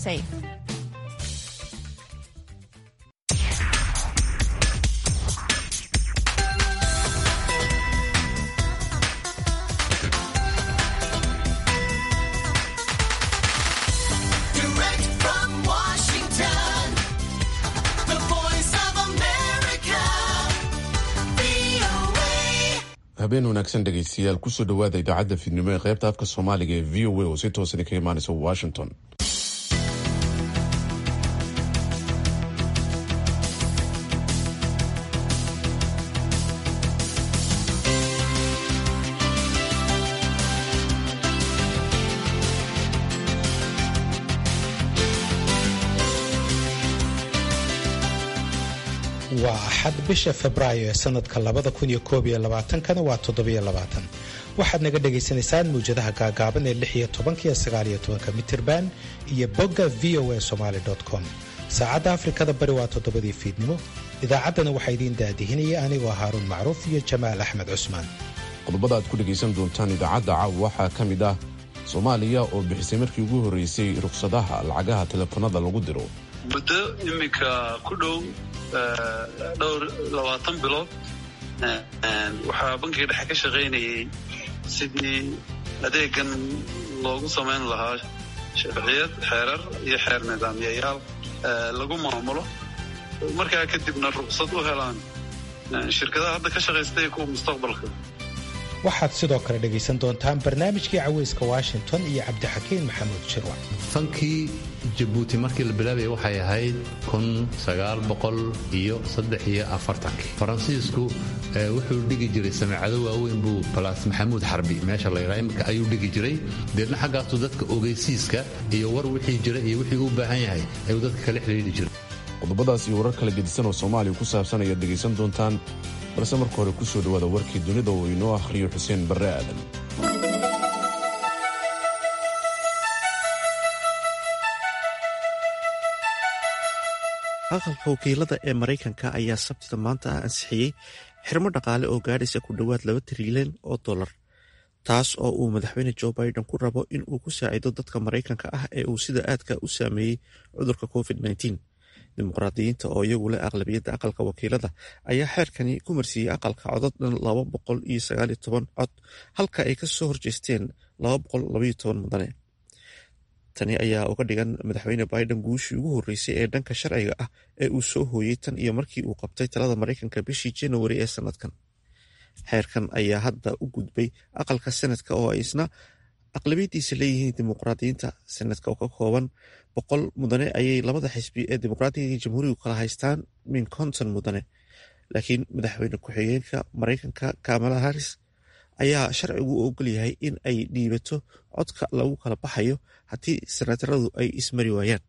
safe. Direct from Washington, the voice of America, VOA. habeen wanaagsan dhegaystayaal kusoo dhowaada idaacadda fiidnimo ee qaybta afka soomaaliga ee v o a oo si toosan ka imaanaysa washington waa axad bisha febraayo ee sanadka labada kun iyo koob iyo labaatankana waa toddobiyo labaatan waxaad naga dhagaysanaysaan mawjadaha gaagaaban ee lix iyo tobanka iyo sagaal iyo tobanka mitirban iyo bogga v o a somaali com saacadda afrikada bari waa toddobadii fiidnimo idaacaddana waxaa idiin daadihinaya anigoo haaruun macruuf iyo jamaal axmed cusmaan qodobada aad ku dhegaysan doontaan idaacadda caawa waxaa ka mid ah soomaaliya oo bixisay markii ugu horreysay rukhsadaha lacagaha telefoonada lagu diro muddo iminka ku dhow eh, dhowr labaatan bilood eh, waxaa bankiga dhexe ka shaqaynayay sidii adeegan loogu samayn lahaa sharciyad xeerar iyo xeer nidaamyayaal eh, lagu maamulo markaa kadibna ruqsad u helaan eh, shirkadaha hadda ka shaqaysta iyo kuwa mustaqbalka waxaad sidoo kale dhagaysan doontaan barnaamijkii caweyska washington iyo cabdixakiin maxamuud shirwac fankii jabuuti markii la bilaabaya waxay ahayd kun sagaal boqol iyo saddex iyo afartankii faransiisku eh, wuxuu dhigi jiray sameecado waaweyn buu balaas maxamuud xarbi meesha la yidhaha imika ayuu dhigi jiray deedna xaggaasu dadka ogeysiiska iyo war wixii jira iyo wixii u baahan yahay ayuu dadka kala xidhiidhi jiray qodobadaas iyo warar kala gedisan oo soomaaliya ku saabsan ayaad dhegaysan doontaan balse marka hore kusoo dhowaada warkii dunida oo inoo akhriyo xuseen barre aadan aqalka wakiilada ee maraykanka ayaa sabtida maanta ah ansixiyey xirmo dhaqaale oo gaadhaysa ku dhowaad laba trilyan oo dollar taas oo uu madaxweyne joe biden ku rabo in uu ku saacido dadka maraykanka ah ee uu sida aadka u saameeyey cudurka covid dimuqraadiyiinta oo iyagu leh aqlabiyadda aqalka wakiilada ayaa xeerkani ku marsiiyey aqalka codod dhan laba boqol iyo sagaaliyo toban cod halka ay kasoo horjeesteen laba boqol labaiyo toban mudane tani ayaa uga dhigan madaxweyne biden guushii ugu horreysay ee dhanka sharciga ah ee uu soo hooyey tan iyo markii uu qabtay talada maraykanka bishii januari ee sanadkan xeerkan ayaa hadda u gudbay aqalka senadka oo ay isna aqlabiyadiisa leeyihiin dimuqraadiyiinta senadka oo ka kooban boqol mudane ayay labada xisbi ee dimuqraadiga iyo jamhuurigu kala haystaan min konton mudane laakiin madaxweyne ku-xigeenka maraykanka kamala harris ayaa sharcigu u ogol yahay in ay dhiibato codka lagu kala baxayo haddii senataradu ay ismari waayaan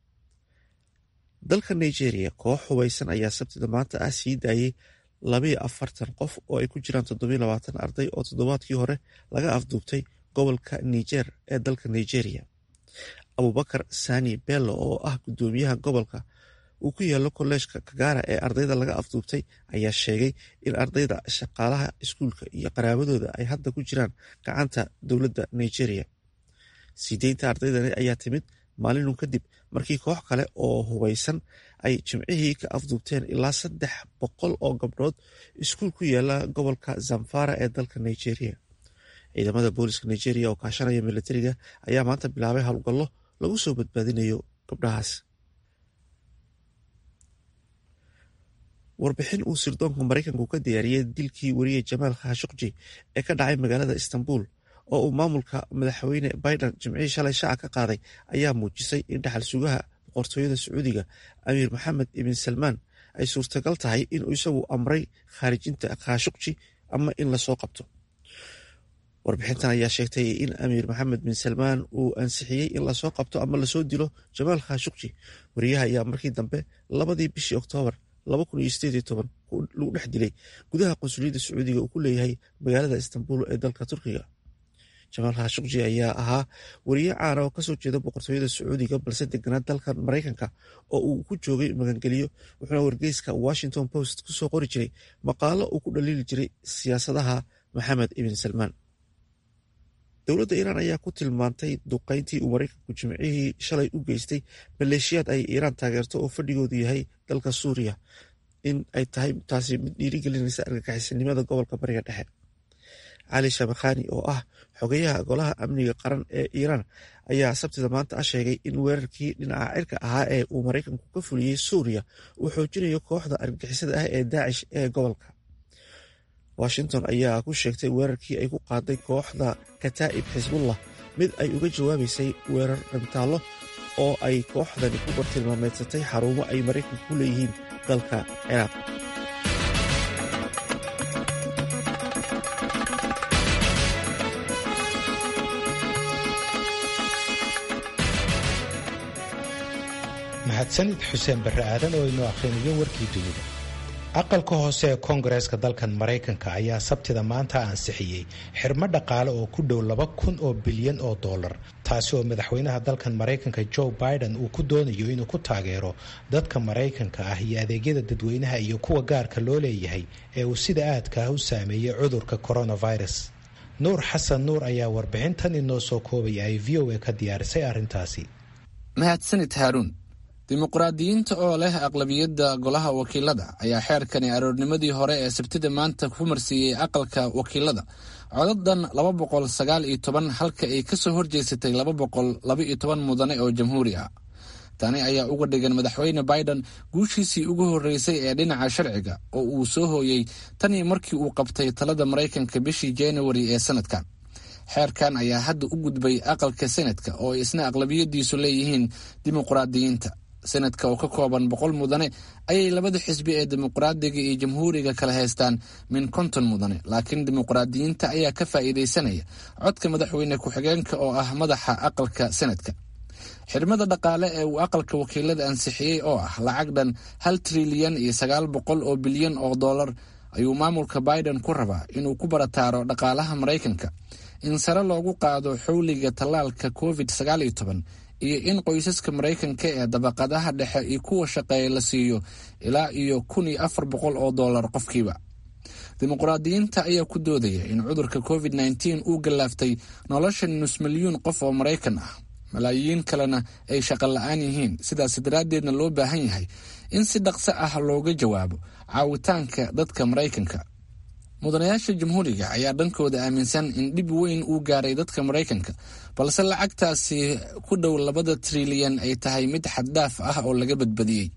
dalka nigeria koox hubeysan ayaa sabtida maanta ah sii daayey labayo afartan qof oo ay ku jiraan toddobiyo labaatan arday oo toddobaadkii hore laga afduubtay gobolka niger ee dalka nigeria abubakar sani bello oo ah guddoomiyaha gobolka uu ku yaalo kolleejka kagara ee ardayda laga afduubtay ayaa sheegay in ardayda shaqaalaha iskuulka iyo qaraabadooda ay hadda ku jiraan gacanta dowladda nigeria sii deynta ardaydani ayaa timid maalinun kadib markii koox kale oo hubeysan ay jimcihii ka afduubteen ilaa saddex boqol oo gabdhood iskuul ku yaala gobolka zamfara ee dalka nigeria ciidamada booliska nigeria oo kaashanaya militariga ayaa maanta bilaabay howlgallo lagu soo badbaadinayo gabdhahaas warbixin uu sirdoonka maraykanku ka diyaariyey dilkii wariye jamaal khashukji ee ka dhacay magaalada istanbul oo uu maamulka madaxweyne biden jimcihii shalay shaaca ka qaaday ayaa muujisay in dhaxal sugaha boqortooyada sacuudiga amiir maxamed ibn salmaan ay suurtagal tahay inuu isagu amray khaarijinta khashukji ama in lasoo qabto warbixintan ayaa sheegtay in amiir maxamed bin salmaan uu ansixiyey in lasoo qabto ama lasoo dilo jamaal khashukji wariyaha ayaa markii dambe labadii bishii oktoobar lagu dhex dilay gudaha qunsuliyadda sacuudiga uu ku leeyahay magaalada istanbul ee dalka turkiga jamaal khashukji ayaa ahaa wariye caana oo kasoo jeeda boqortooyada sacuudiga balse deganaa dalkan maraykanka oo uu ku joogay magangeliyo wuxuuna wargeyska washington post kusoo qori jiray maqaalo uu ku dhaliili jiray siyaasadaha maxamed ibn salmaan dowladda iiraan ayaa ku tilmaantay duqayntii uu maraykanku jimcihii shalay u geystay maleeshiyaad ay iiraan taageerto oo fadhigoodu yahay dalka suuriya in ay tahay taasi mid dhiirigelinaysa argagixisanimada gobolka bariga dhexe cali shabakhani oo ah xogeyaha golaha amniga qaran ee iiraan ayaa sabtida maanta ah sheegay in weerarkii dhinaca cirka ahaa ee uu maraykanku ka fuliyey suuriya uu xoojinayo kooxda argagixisada ah ee daacish ee gobolka washington ayaa ku sheegtay weerarkii ay ku qaaday kooxda kataa'ib xisbullah mid ay uga jawaabaysay weerar dhantaallo oo ay kooxdani ku bartilmaameedsatay xarumo ay maraykanku ku leeyihiin dalka ciraaq mahadsanid xuseen barre aadan oo inoo akhrinayo warkii dunida aqalka hoose ee koongareeska dalkan maraykanka ayaa sabtida maanta ansixiyey xirmo dhaqaale oo ku dhow laba kun oo bilyan oo dollar taasi oo madaxweynaha dalkan maraykanka joe biden uu ku doonayo inuu ku taageero dadka maraykanka ah iyo adeegyada dadweynaha iyo kuwa gaarka loo leeyahay ee uu sida aadka ah u saameeyey cudurka coronavirus nuur xasan nuur ayaa warbixintan inoo soo koobaya ay v o a ka diyaarisay arrintaasi mahadsanid haaruun dimuqraadiyiinta oo leh aqlabiyadda golaha wakiilada ayaa xeerkani aroornimadii hore ee sabtida maanta ku marsiiyey aqalka wakiilada codadan laba boqol sagaal iyo toban halka ay kasoo horjeesatay laba boqol laba iyo toban mudane oo jamhuuri ah tani ayaa uga dhigan madaxweyne biden guushiisii ugu horreysay ee dhinaca sharciga oo uu soo hooyey tanii markii uu qabtay talada maraykanka bishii januari ee sanadkan xeerkan ayaa hadda u gudbay aqalka senadka oo ay isna aqlabiyadiisu leeyihiin dimuqraadiyiinta senadka oo ka kooban boqol mudane ayay labada xisbi ee dimuqraadiga iyo jamhuuriga kala haystaan min konton mudane laakiin dimuqraadiyiinta ayaa ka faa'iidaysanaya codka madaxweyne ku-xigeenka oo ah madaxa aqalka senadka xirmada dhaqaale ee uu aqalka wakiilada ansixiyey oo ah lacag dhan hal trilyan iyo sagaal boqol oo bilyan oo dollar ayuu maamulka biden ku rabaa inuu ku barataaro dhaqaalaha maraykanka in sare loogu qaado xowliga tallaalka covid sagaal iyo toban iyo in qoysaska maraykanka ee dabaqadaha dhexe iyo kuwa shaqeeya la siiyo ilaa iyo kun iyo afar boqol oo dollar qofkiiba dimuqraadiyiinta ayaa ku doodaya in cudurka covid nneteen uu gallaaftay nolosha nus milyuun qof oo maraykan ah malaayiin kalena ay shaqo la-aan yihiin sidaas daraaddeedna loo baahan yahay in si dhaqso ah looga jawaabo caawitaanka dadka maraykanka mudanayaasha jamhuuriga ayaa dhankooda aaminsan in dhib weyn uu gaaray dadka maraykanka balse lacagtaasi ku dhow labada trilyan ay tahay mid xaddhaaf ah oo laga badbadiyey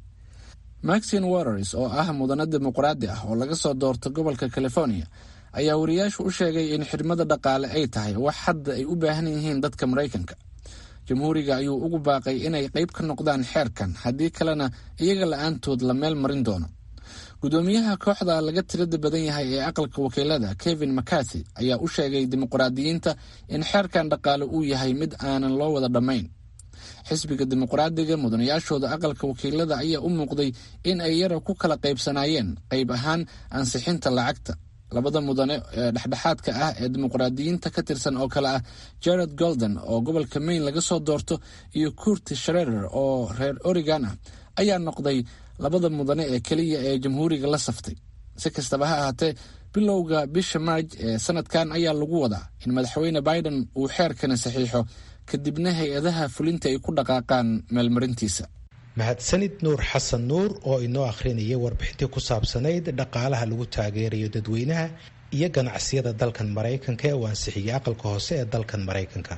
maxin waters oo ah mudane dimuqraadi ah oo laga soo doorto gobolka california ayaa wariyaashu u sheegay in xidhmada dhaqaale ay tahay wax hadda ay u baahan yihiin dadka maraykanka jamhuuriga ayuu ugu baaqay inay qayb ka noqdaan xeerkan haddii kalena iyaga la-aantood la meel marin doono gudoomiyaha kooxda laga tirada badan yahay ee aqalka wakiilada kevin mccarthy ayaa u sheegay dimuqraadiyiinta in xeerkan dhaqaale uu yahay mid aanan loo wada dhammayn xisbiga dimuqraadiga mudanayaashooda aqalka wakiilada ayaa u muuqday in ay yara ku kala qaybsanaayeen qayb ahaan ansixinta lacagta labada mudane ee dhexdhexaadka ah ee dimuqraadiyiinta ka tirsan oo kale ah jared golden oo gobolka maine laga soo doorto iyo kurti sharerer oo reer oregon ah ayaa noqday labada mudane ee keliya ee jamhuuriga la saftay si kastaba ha ahaatee bilowga bisha maarj ee sanadkan ayaa lagu wadaa in madaxweyne biden uu xeerkani saxiixo kadibna hay-adaha fulinta ay ku dhaqaaqaan meelmarintiisa mahadsanid nuur xasan nuur oo inoo akhrinayay warbixintii ku saabsanayd dhaqaalaha lagu taageerayo dadweynaha iyo ganacsiyada dalkan maraykanka ee uu ansixiyey aqalka hoose ee dalkan maraykanka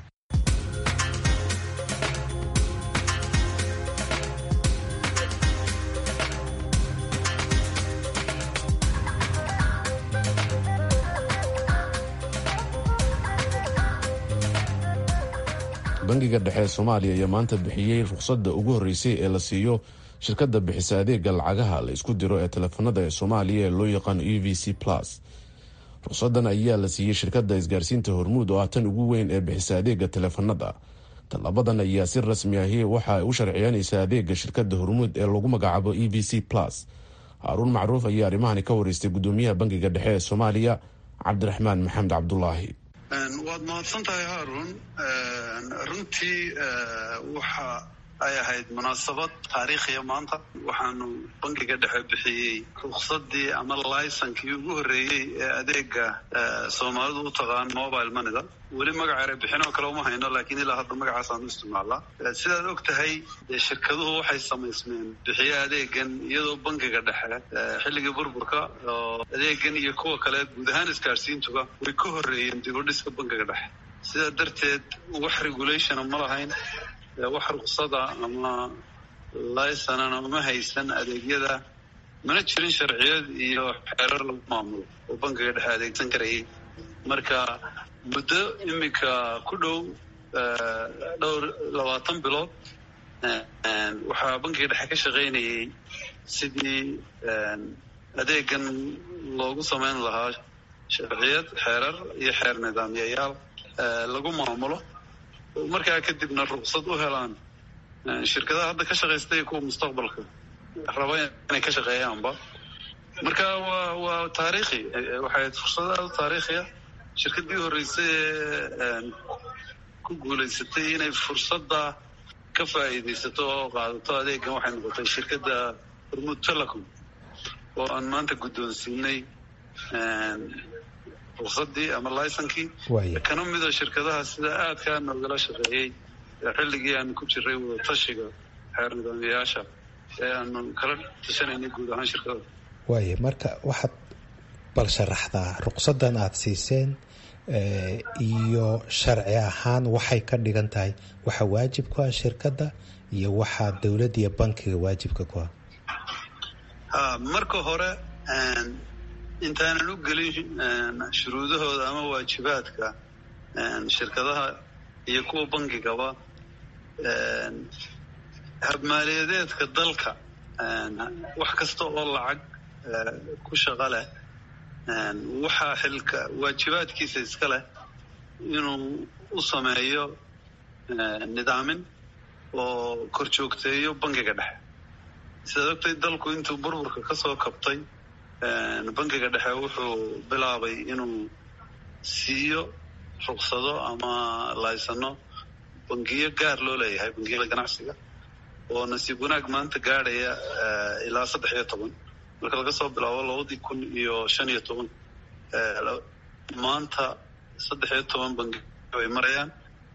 bangiga dhexe ee soomaaliya ayaa maanta bixiyey rukhsadda ugu horreysay ee la siiyo shirkadda bixisa adeega lacagaha la isku diro ee teleefanada ee soomaaliya ee loo yaqaano e v c plus rukhsadan ayaa la siiyey shirkadda isgaarsiinta hormuud oo ah tan ugu weyn ee bixisa adeega teleefanada tallabadan ayaa si rasmi ahi waxa ay u sharciyanaysaa adeega shirkadda hormuud ee lagu magacaabo e v c plus haaruun macruuf ayaa arrimahani ka wareystay gudoomiyaha bangiga dhexe ee soomaaliya cabdiraxmaan maxamed cabdulaahi waad mahadsan tahay haarun runtii waxa ay ahayd munaasabad taariikhiya maanta waxaanu bankiga dhexe bixiyey ruksadii ama laysankii ugu horreeyey ee adeega soomaalidu u taqaan mobile moneyda weli magaca erebixinoo kale uma hayno laakiin ilaa hadda magacaasaanu isticmaalaa sidaad og tahay dee shirkaduhu waxay samaysmeen bixiye adeegan iyadoo bankiga dhexe xilligii burburka oo adeegan iyo kuwa kale guud ahaan isgaadhsiintuba way ka horreeyeen dib u dhiska bankiga dhexe sidaa darteed wax regulationa ma lahayn wax ruksada ama laysanana uma haysan adeegyada mana jirin sharciyad iyo xeerar lagu maamulo oo bankiga dhexe adeegsan karayay marka muddo iminka ku dhow dhowr labaatan bilood waxaa bankiga dhexe ka shaqaynayay sidii adeegan loogu samayn lahaa sharciyad xeerar iyo xeer nidaamyayaal lagu maamulo markaa kadibna ruksad u helaan shirkadaha hadda ka shaqaysta iyo kuwa mustaqbalka raba inay ka shaqeeyaanba marka waa waa taariikhi waxay ahayd fursad aada u taariikhiya shirkadii horreysay ee ku guulaysatay inay fursadda ka faa'iidaysato oo qaadato adeegan waxay noqotay shirkadda hormuud telecom oo aan maanta guddoonsiinay ruksadii ama laysankii kana mida shirkadaha sida aadkaa noogala shaqeeyey xilligii aanu ku jiray wadatashiga xeer nidaamyayaasha ee aanu kala tashanaynay guud ahaan shirkada waaya marka waxaad bal sharaxdaa ruqsadan aada siiseen iyo sharci ahaan waxay ka dhigan tahay waxa waajib ku ah shirkadda iyo waxaa dowladda iyo bankiga waajibka ku ah ha marka hore intaanan u gelin shuruudahooda ama waajibaadka shirkadaha iyo kuwa bankigaba habmaaliyadeedka dalka wax kasta oo lacag ku shaqo leh waxaa xilka waajibaadkiisa iska leh inuu u sameeyo nidaamin oo kor joogteeyo bankiga dhexe sidaad ogtay dalku intuu burburka ka soo kabtay bankiga dhexe wuxuu bilaabay inuu siiyo ruksado ama laysano bangiyo gaar loo leeyahay bangiyada ganacsiga oo nasiib wanaag maanta gaadhaya ilaa saddex iyo toban marka laga soo bilaabo labadii kun iyo shan iyo toban maanta saddex iyo toban bangi ay marayaan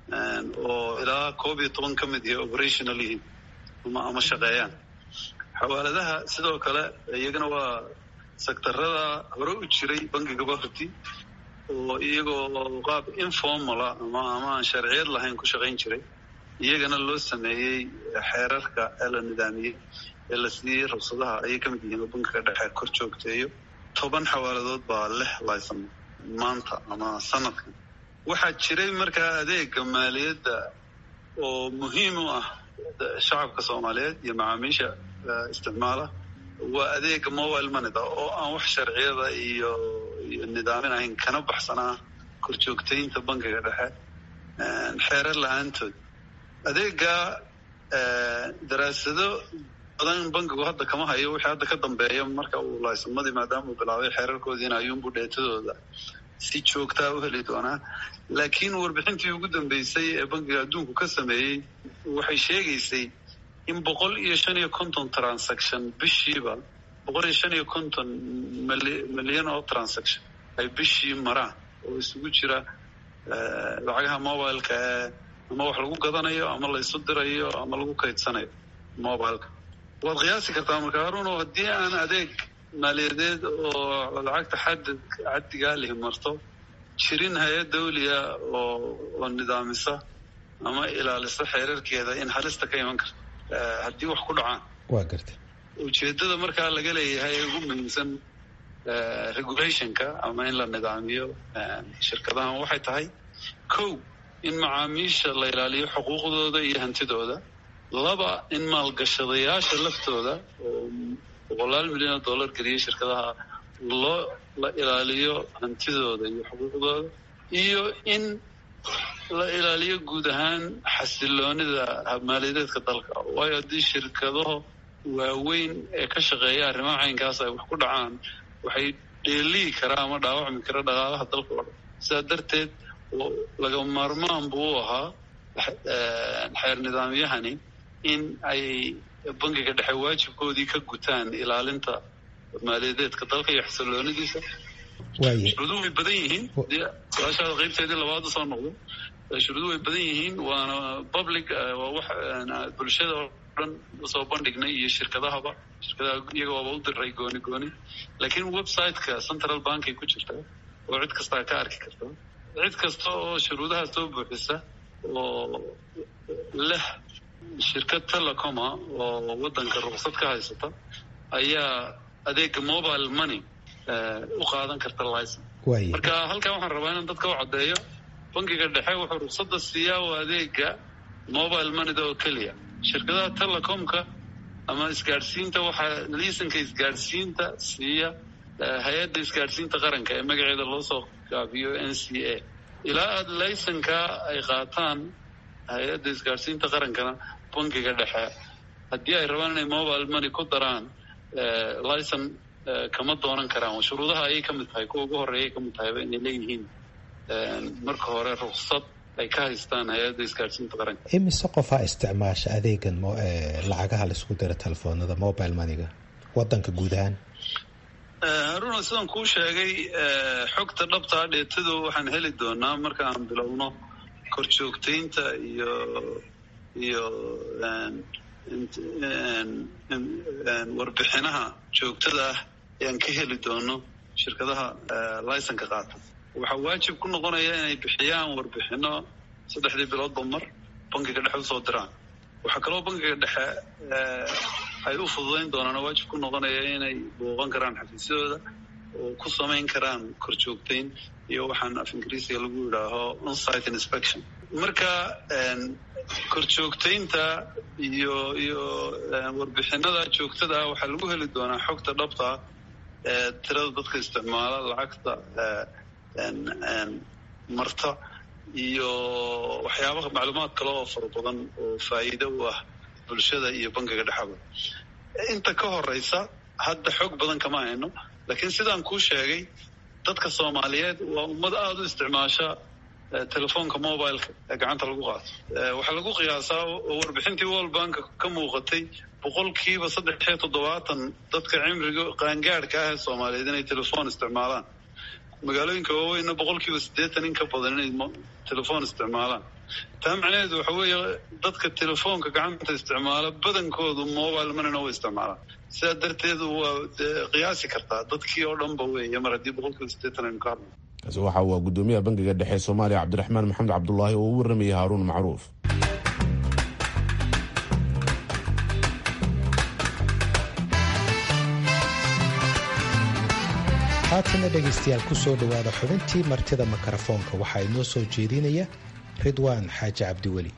oo ilaa koob iyo toban ka mid iyo operational yihiin ama ama shaqeeyaan xawaaladaha sidoo kale iyagana waa sektarada hore u jiray bangigaba horti oo iyagoo qaab informala ama ama aan sharciyad lahayn ku shaqayn jiray iyagana loo sameeyey xeerarka ee la nidaamiyey ee la siiyey rugsadaha ayay ka mid yihiin oo bankiga dhexe kor joogteeyo toban xawaaladood baa leh laysan maanta ama sanadkan waxaa jiray markaa adeega maaliyadda oo muhiim u ah shacabka soomaaliyeed iyo macaamiisha isticmaala waa adeega mobile moneyda oo aan wax sharciyada iyo iyo nidaamin ahayn kana baxsanaa korjoogtaynta bankiga dhexe xeerar la-aantood adeega daraasado badan bankigu hadda kama hayo wixii hadda ka dambeeya marka uu laysamadii maadaama uu bilaabay xeerarkoodiina ayuunbu dheetadooda si joogtaa u heli doonaa laakiin warbixintii ugu dambeysay ee bankiga adduunku ka sameeyey waxay sheegaysay in boqol iyo shan iyo konton transaction bishiiba boqol iyo shan iyo konton milyan oo transaction ay bishii maraan oo isugu jira lacagaha mobileka ee ama wax lagu gadanayo ama la isu dirayo ama lagu kaydsanayo mobileka waad qiyaasi kartaa marka haruno haddii aan adeeg maaliyadeed oo lacagta xadad caddigaa lihi marto jirin hay-ad dawliya oo oo nidaamisa ama ilaalisa xeerarkeeda in halista ka iman karto haddii wax ku dhacaan waa garta ujeedada markaa laga leeyahay ee ugu muhiimsan regulationka ama in la nidaamiyo shirkadahan waxay tahay kow in macaamiisha la ilaaliyo xuquuqdooda iyo hantidooda laba in maalgashadayaasha laftooda oo boqolaal milyan oo dollar geliyay shirkadaha loo la ilaaliyo hantidooda iyo xuquuqdooda iyo in la ilaaliyo guud ahaan xasiloonida maaliyadeedka dalka waayo haddii shirkadaho waaweyn ee ka shaqeeya arrimaha caynkaas ay wax ku dhacaan waxay dheelihi karaa ama dhaawacmi kara dhaqaalaha dalka oo dhan sidaa darteed laga maarmaan buu u ahaa xeer nidaamyahani in ay bangiga dhexe waajibkoodii ka gutaan ilaalinta maaliyadeedka dalka iyo xasiloonidiisa waaye shuruuduhu way badan yihiin dee su-aashaada qaybteedii labaad usoo noqdo shuruuduhu way badan yihiin waana public eh, waa wax eh, bulshada oo dhan usoo bandhignay iyo shirkadahaba shirkadaha iyaga waaba u diray gooni gooni laakiin website-ka central bank ay ku jirta oo cid kastaa ka arki karta cid kasta oo shuruudaha soo buuxisa oo leh shirkad telecoma oo wadanka ruqsad ka haysata ayaa adeega mobile money eh, u qaadan karta license waaye marka halkan waxaan rabaa inaan dadka u caddeeyo bangiga dhexe wuxuu ruqsadda siiyaa waa adeega mobile moneyda oo keliya shirkadaha telecomka ama isgaadhsiinta waxaa liisanka isgaadhsiinta siiya eh, hay-adda isgaadhsiinta qaranka ee magaceeda loo soo gaabiyo n c a ilaa aada laysanka ay qaataan hay-adda isgaadhsiinta qarankana bangiga dhexe haddii ay rabaan inay mobile money ku daraan eh, licen eh, kama doonan karaan shuruudaha ayay ka mid tahay kuwa ugu horeeyay ka mid tahayba inay leeyihiin eh, marka hore ruksad ay ka haystaan hay-adda isgaadhsiinta qaranka imise qofaa isticmaasha adeegan mo- ee, lacagaha laisku diro telefoonada mobile moneyga wadanka guud ahaan Eh, haruna sidaan kuu sheegay eh, xogta dhabtaa dheetadu waxaan heli doonaa marka aan bilowno korjoogtaynta iyo iyo en, int- en, en- en, warbixinaha joogtada ah ayaan ka heli doono shirkadaha eh, laysanka qaata waxaa waajib ku noqonaya inay bixiyaan warbixino saddexdii biloodba mar bankiga dhexe usoo diraan waxaa kaloo bankiga dhexe eh, ay u fududayn doonaan oo waajib ku noqonaya inay booqan karaan xafiisyadooda oo ku samayn karaan korjoogtayn iyo waxaan af ingiriisiga lagu yidhaaho onsite inspection marka en, korjoogtaynta iyo iyo eh, warbixinada joogtada ah waxaa lagu heli doonaa xogta dhabta ah ee tirada dadka isticmaala lacagta eh, en- en, marta iyo waxyaabaha macluumaad kale oo fara badan oo faa'iido u ah bulshada iyo bankiga dhexaba inta ka horeysa hadda xog badan kama hayno laakiin sidaan kuu sheegay dadka soomaaliyeed waa ummad aada u isticmaasha eh, telefoonka mobileka ee gacanta lagu qaato Eh, waxaa lagu qiyaasaa oo warbixintii world bank ka muuqatay boqolkiiba saddex iyo toddobaatan dadka cimriga qaangaadhka ah ee soomaaliyeed inay telefoon isticmaalaan magaalooyinka waaweynna boqolkiiba siddeetan in ka badan inay mo- telefoon isticmaalaan taa macnaheedu waxa weeye dadka telefoonka gacanta isticmaala badankoodu mobile moneyna way isticmaalaan sidaa darteed waa dee qiyaasi kartaa dadkii oo dhanba weeye mar haddii boqolkiiba siddeetan aynu ka hadlo kaasi waxa uu gudoomiyaha bangiga dhexe ee soomaaliya cabdiraxmaan maxamed cabdulaahi oo u waramayay haaruun macruuf haatana dhegaystayaal ku soo dhowaada xubintii martida mikrofoonka waxaa inoo soo jeedinaya ridwaan xaaji cabdiweli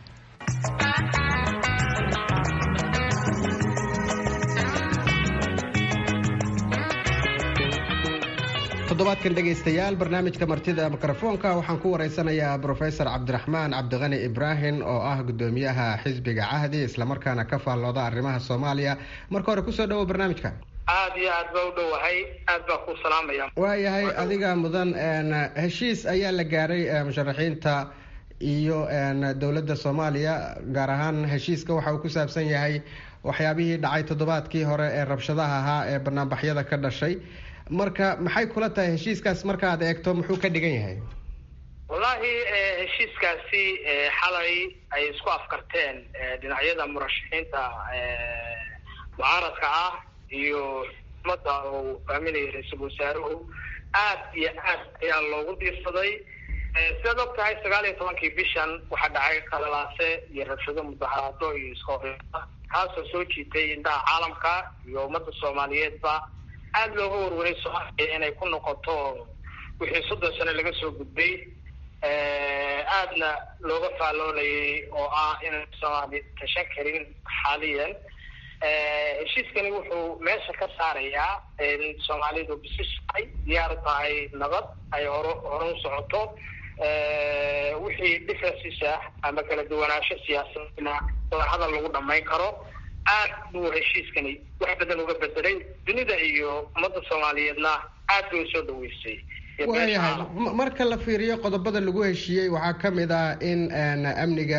toddobaadkan dhegaystayaal barnaamijka martida mikrofoonka waxaan ku wareysanayaa brofesor cabdiraxmaan cabdiqani ibraahim oo ah gudoomiyaha xisbiga cahdi islamarkaana ka faallooda arrimaha soomaaliya marka hore kusoo dhawo barnaamijka aad iyo aad baa u dhowahay aad baa ku salaamaya waayahay adiga mudan een, heshiis ayaa la gaaray ee, musharaxiinta iyo een, dowladda soomaaliya gaar ahaan heshiiska waxa uu ku saabsan yahay waxyaabihii dhacay toddobaadkii hore ee rabshadaha ahaa ee banaanbaxyada ka dhashay marka maxay kula tahay heshiiskaas markaad eegto muxuu ka dhigan yahay wallaahi eh, heshiiskaasi eh, xalay ay isku afkarteen eh, dhinacyada murashaxiinta eh, mucaaradka ah iyo umada uu hogaaminaya ra-iisul wasaaruhu aad iyo aad ayaa loogu diirsaday Eh, sidaad og tahay sagaal iyo tobankii bishan waxaa dhacay qalalaase iyo rabshado mudaharaado iyo iskahoreysa kaasoo soo jiitay indhaha caalamka iyo ummadda soomaaliyeedba aada looga warwaray soomaaliya inay ku noqoto wixii soddon sano laga soo gudbay Eh, aadna looga faalloonayay oo ah inay soomaali tashan karin xaaliyan Eh, heshiiskani wuxuu meesha ka saarayaa in soomaalidu bisishahay diyaar tahay nabad ay horo hore u socoto Eh, wixii differences ah ama kala duwanaansho siyaasadna wada hadal lagu dhamayn karo aad buu heshiiskani wax badan uga bedelay dunida iyo ummadda soomaaliyeedna aad bay usoo dhaweysay iyo beesha waayahay caalamka. M- marka la fiiriyo qodobada lagu heshiiyey waxaa ka mid ah in een, amniga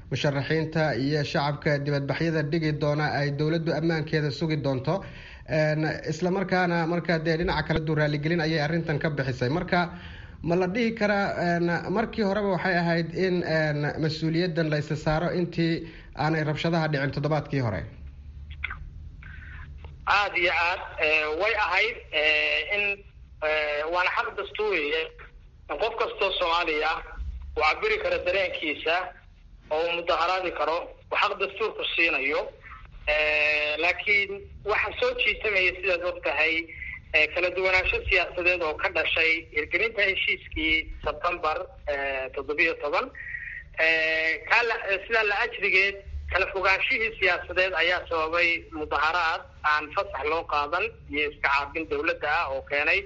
musharaxiinta iyo shacabka dibadbaxyada dhigi doona ay dowladdu ammaankeeda sugi doonto isla markaana marka dee dhinaca kale du raaligelin ayay arrintan ka bixisay marka ma la dhihi karaa markii horeba waxay ahayd in mas-uuliyaddan la isa saaro intii aanay rabshadaha dhicin toddobaadkii hore aada iyo aad way ahayd in waana xaq dastuuriya in qof kastoo soomaaliya uu cabiri karo dareenkiisa oo uu mudaharaadi karo uu xaq dastuurku siinayo laakiin waxaa soo jiitamaya sidaad og tahay kala duwanaansho siyaasadeed oo ka dhashay hirgelinta heshiiskii sebtembar toddobiyo toban kala sidaa la ajrigeed kala fogaanshihii siyaasadeed ayaa sababay mudaharaad aan fasax loo qaadan iyo iska caabin dawladda ah oo keenay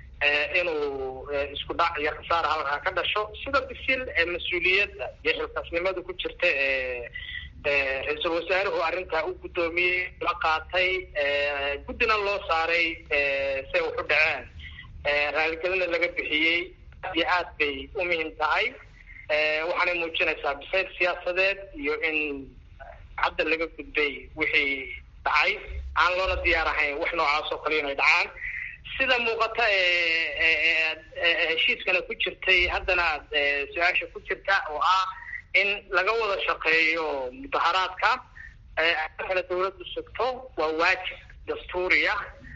inuu isku dhac iyo khasaara halkaa ka dhasho sida bisil ee mas-uuliyadda iyo xilkaasnimada ku jirta ee ra-iisul wasaaruhu arrintaa u guddoomiyey la qaatay guddina loo saaray say wax u dhaceen raaligelina laga bixiyey aad iyo aad bay u muhiim tahay waxaanay muujinaysaa bisayl siyaasadeed iyo in hadda laga gudbay wixii dhacay aan loona diyaar ahayn wax noocaas oo kale inay dhacaan sida muuqata heshiiskana ku jirtay haddana aad su-aasha ku jirta oo ah in laga wada shaqeeyo mudaharaadka kale dawladdu sugto waa waajib dastuuriya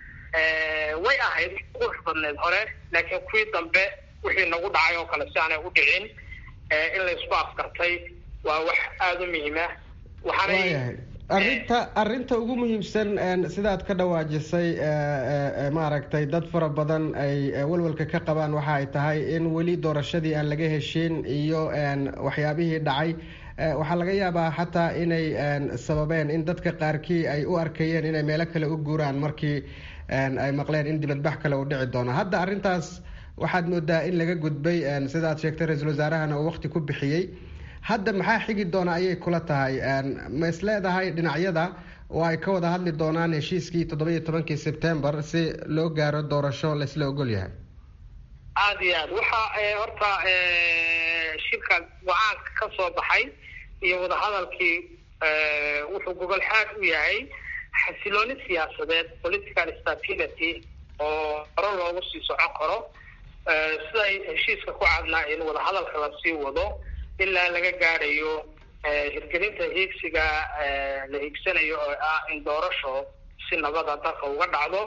way ahayd qurux badneed hore laakiin kuwii dambe wixii nagu dhacay oo kale si aanay u dhicin in la isku afkartay waa wax aada u muhiima waayahay arrinta arrinta ugu muhiimsan sidaad ka dhawaajisay maaragtay dad fara badan ay walwalka ka qabaan waxa ay tahay in weli doorashadii aan laga heshin iyo waxyaabihii dhacay waxaa laga yaabaa xataa inay sababeen in dadka qaarkii ay u arkayeen inay meelo kale u guuraan markii ay maqleen in dibadbax kale uu dhici doono hadda arrintaas waxaad moodaa in laga gudbay sidaad sheegtay ra-iisul wasaarahana uu waqti ku bixiyey hadda maxaa xigi doona ayay kula tahay ma is leedahay dhinacyada oo ay ka wada hadli doonaan heshiiskii toddoba-iyo tobankii sebtembar si loo gaaro doorasho laisla ogol yahay aada iyo aad waxa horta shirka go-aanka ka soo baxay iyo wadahadalkii wuxuu gogol xaad u yahay xasilooni siyaasadeed political stability oo hore loogu sii socon karo siday heshiiska ku cadnaa in wadahadalka lasii wado ilaa laga gaadhayo hirgelinta hiigsiga la hiigsanayo oo ah in doorasho si nabada dalka uga dhacdo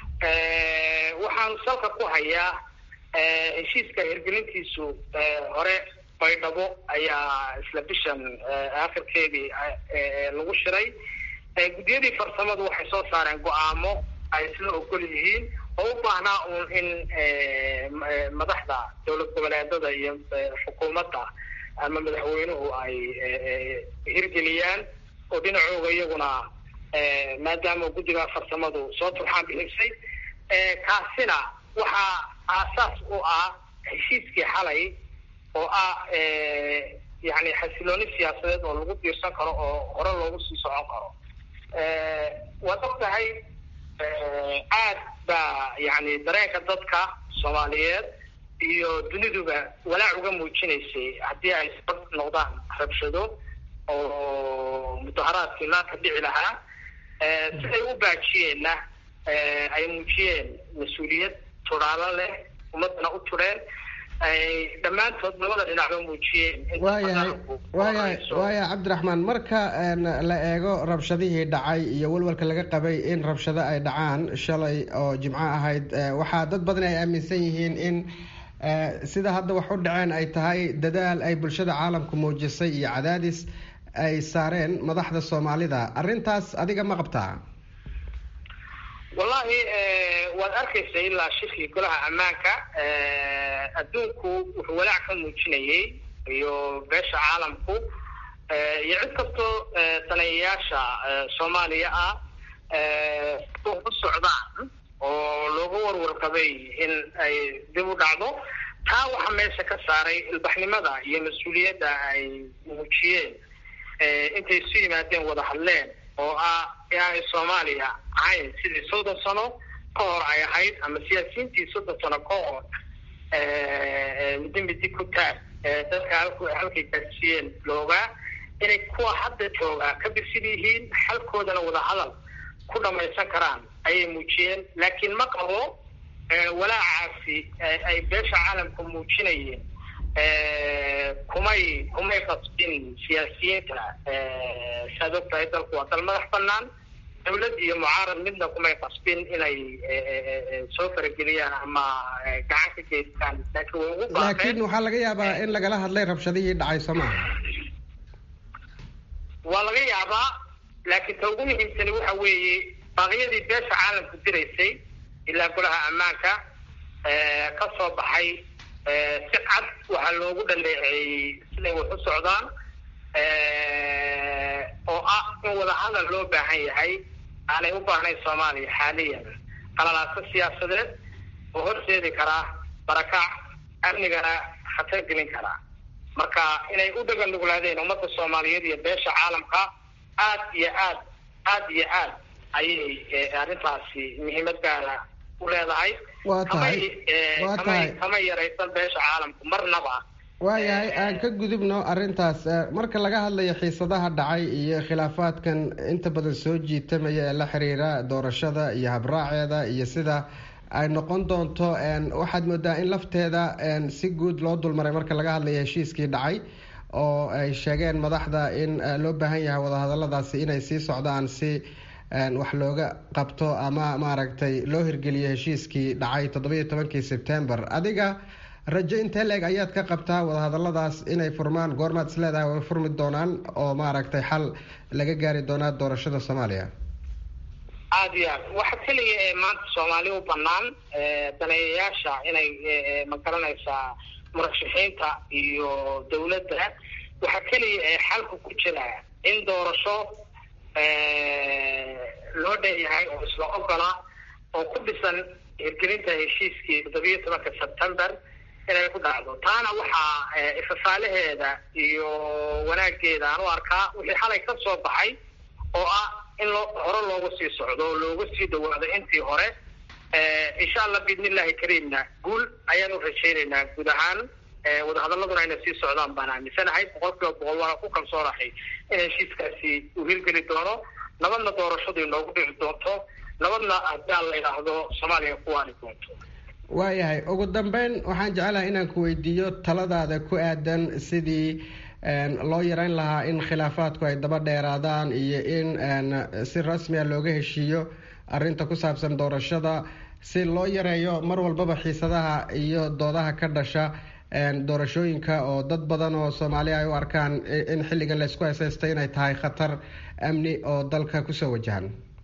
waxaan salka ku hayaa heshiiska hirgelintiisu hore baydhabo ayaa isla bishan akhirkeedii lagu shiray guddiyadii farsamadu waxay soo saareen go-aamo ay isla ogol yihiin oo u baahnaa uun in madaxda dowlad goboleedada iyo xukuumadda ama madaxweynuhu ay hirgeliyaan oo dhinacooga iyaguna maadaama guddiga farsamadu soo turxaan bixisay kaasina waxaa aasaas u ah heshiiskii xalay oo ah yani xasilooni siyaasadeed oo lagu diirsan karo oo hore loogu sii socon karo waad og tahay aad baa yani dareenka dadka soomaaliyeed iyo duniduba walaac uga muujinaysay haddii ay sabab noqdaan rabshado oo mudaharaadkii maanta dhici lahaa siday u baajiyeenna ay muujiyeen mas-uuliyad turaalo leh ummadana u tureen ay dhammaantood labada dhinacba muujiyeen waayahay waayahay waayahay cabdiraxmaan marka la eego rabshadihii dhacay iyo walwalka laga qabay in rabshado ay dhacaan shalay oo jimco ahayd waxaa dad badan ay aaminsan yihiin in sida hadda wax u dhaceen ay tahay dadaal ay bulshada caalamku muujisay iyo cadaadis ay saareen madaxda soomaalida arrintaas adiga ma qabtaa wallahi waad arkaysa ilaa shirkii golaha ammaanka adduunku wuxuu walaac ka muujinayay iyo beesha caalamku iyo cid kastoo tanayayaasha soomaaliya ah u socdaan oo looga warwarqabay in ay dib u dhacdo taa waxaa meesha ka saaray ilbaxnimada iyo mas-uuliyadda ay muujiyeen intay isu yimaadeen wada hadleen oo ah inaanay soomaaliya ahayn sidii soddon sano ka hor ay ahayd ama siyaasiyiintii soddon sano ka hor midi midi ku taag dadka halk halkay gaarsiiyeen loogaa inay kuwa hadda joogaa ka birsid yihiin xalkoodana wadahadal ku dhamaysan karaan ayay muujiyeen laakiin ma qabo walaacaasi ay beesha caalamka muujinayeen kumay kumay qasbin siyaasiyiinta saad og tahay dalku waa dal madax banaan dawlad iyo mucaarad midna kumay qasbin inay soo farageliyaan ama gacan ka geystaan laakiin way ugu laakiin waxaa laga yaabaa in lagala hadlay rabshadihii dhacay soo maaha waa laga yaabaa laakiin ta ugu muhiimsani waxa weeye baaqyadii beesha caalamku diraysay ilaa golaha ammaanka ka soo baxay si cad waxaa loogu dhaleeceeyey siday wax u socdaan oo ah in wadahadal loo baahan yahay aanay u baahnayn soomaaliya xaaliyan qalalaaso siyaasadeed oo horseedi karaa barakac amnigana khatar gelin karaa marka inay u dhagan nuglaadeen ummadda soomaaliyeed iyo beesha caalamka aad iyo aad aad iyo aad ayay arrintaasi muhiimad gaara u leedahay waa tahay waa tahay kama yaraysan beesha caalamku marnaba waayahay aan ka gudubno arrintaas marka laga hadlayo xiisadaha dhacay iyo khilaafaadkan inta badan soo jiitamaya ee la xiriira doorashada iyo habraaceeda iyo sida ay noqon doonto waxaad moodaa in lafteeda si guud loo dulmaray marka laga hadlayo heshiiskii dhacay oo ay sheegeen madaxda in loo baahan yahay wadahadaladaasi inay sii socdaan si wax looga qabto ama maaragtay loo hirgeliyo heshiiskii dhacay toddobiyo tobankii sebtember adiga rajo intee leeg ayaad ka qabtaa wadahadaladaas inay furmaan goormaad is leedahay way furmi doonaan oo maaragtay xal laga gaari doonaa doorashada soomaaliya aada iyo aad waxa keliya ee maanta soomaali u banaan daneeyayaasha inay magaranaysaa murashaxiinta iyo dawladda waxa keliya ee xalka ku jira in doorasho loo dheeyahay oo isla ogola oo ku dhisan hirgelinta heshiiskii toddobiyo tobanka sebtember inay ku dhacdo taana waxaa ifafaalaheeda iyo wanaageeda aan u arkaa wixii xalay ka soo baxay oo ah in loo hore loogu sii socdo oo looga sii dhawaado intii hore insha allah biidnillahi kariimna guul ayaan u rajaynaynaa guud ahaan wadahadaladuna inay sii socdaan baan aaminsanahay boqol kiiba boqol waana ku kalsoonahay in heshiiskaasi uu hirgeli doono nabadna doorashadu inoogu dhici doonto nabadna haddii aan la idhaahdo soomaaliya ku waani doonto waayahay ugu dambeyn waxaan jecelahay inaan ku weydiiyo taladaada ku aadan sidii loo yareyn lahaa in khilaafaadku ay daba dheeraadaan iyo in si rasmi a looga heshiiyo arrinta ku saabsan doorashada si loo yareeyo mar walbaba xiisadaha iyo doodaha ka dhasha doorashooyinka oo dad badan oo soomaaliya ay u arkaan in xilligan laysku hesaystay inay tahay khatar amni oo dalka kusoo wajahan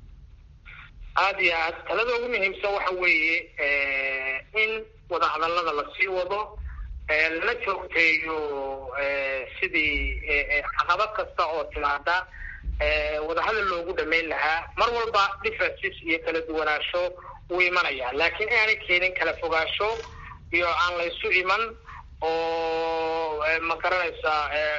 aada iyo aad talada ugu muhiimsan waxa weeye in wadahadalada lasii wado lana joogteeyo sidii caqabad kasta oo timaada wadahadal loogu dhamayn lahaa mar walba differences iyo kala duwanaansho wuu imanaya laakiin inaanay keenin kala fogaasho iyo aan laysu iman oo ma garanaysaa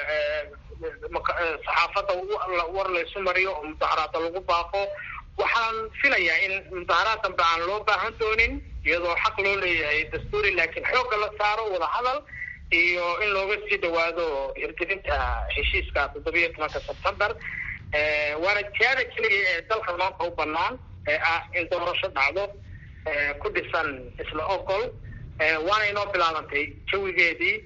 saxaafadda war laysu mariyo oo mudaharaada lagu baaqo waxaan filayaa in mudaharaad dambe aan loo baahan doonin iyadoo xaq loo leeyahay dastuuri laakiin xoogga la saaro wadahadal iyo in looga sii dhawaado hirgelinta heshiiska toddobiyo tobanka sebtember waana jihaada keliya ee dalka maanta u banaan ee ah in doorasho dhacdo ku dhisan isla ogol waana inoo bilaabantay jawigeedii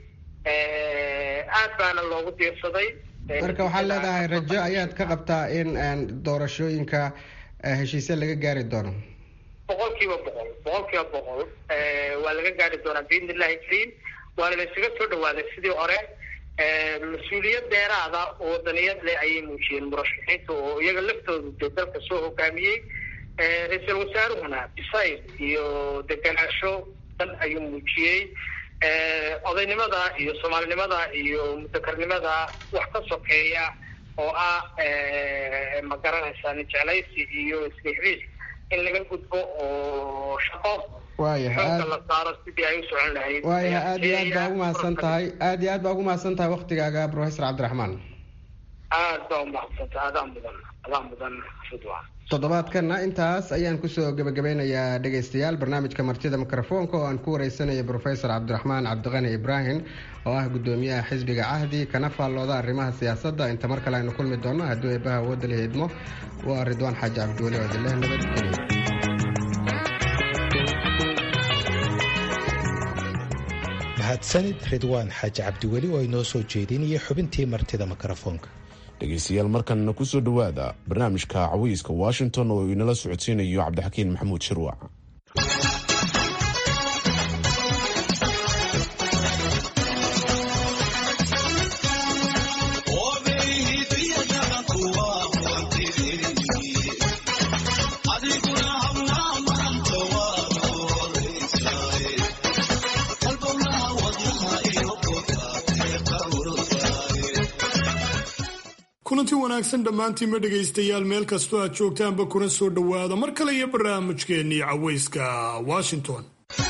aad baana loogu diirsaday marka waxaad leedahay rajo ayaad ka qabtaa in doorashooyinka heshiisya laga gaari doono boqol kiiba boqol boqol kiiba boqol waa laga gaari doonaa biidni illahi kariim waana la isaga soo dhawaaday sidii hore mas-uuliyad dheeraada oo wadaniyad leh ayay muujiyeen murashaxiinta oo iyaga laftoodu dee dalka soo hogaamiyey ra-iisul wasaaruhuna bisayl iyo deganaansho dan ayuu muujiyey odaynimada iyo soomaalinimada iyo mudakarnimada wax ka sokeeya oo ah ma garanaysaa nijeclaysi iyo isrixriis in laga gudbo oo shaqo xooga la saaro sidii ay u socon lahayd waayahay aada iyo aad baa ugu mahadsan tahay aada iyo aad baa ugu mahadsan tahay waktigaaga professor cabdiraxmaan aad baa umahadsantahay adaa mudan adaa mudan ridwan toddobaadkanna intaas ayaan kusoo gebagabeynayaa dhegaystayaal barnaamijka martida mikrofoonka oo aan ku wareysanaya profesor cabdiraxmaan cabdiqani ibraahim oo ah gudoomiyaha xisbiga cahdi kana faallooda arrimaha siyaasadda inta mar kale aynu kulmi doonno haddii eebaha awoodda la idmo waa ridwaan xaaji cabdiweli oo idinleh nabadgelyo mahadsanid ridwaan xaaji cabdiweli oo inoo soo jeedinaya xubintii martida mikrofoonka dhegaystayaal markanna kusoo dhowaada barnaamijka cawiyska washington oo inala socodsiinayo cabdixakiin maxamuud shirwac kulanti wanaagsan dhammaantiinma dhegaystayaal meel kastoo aad joogtaanba kuna soo dhowaada mar kale iyo barnaamijkeennii cawayska washington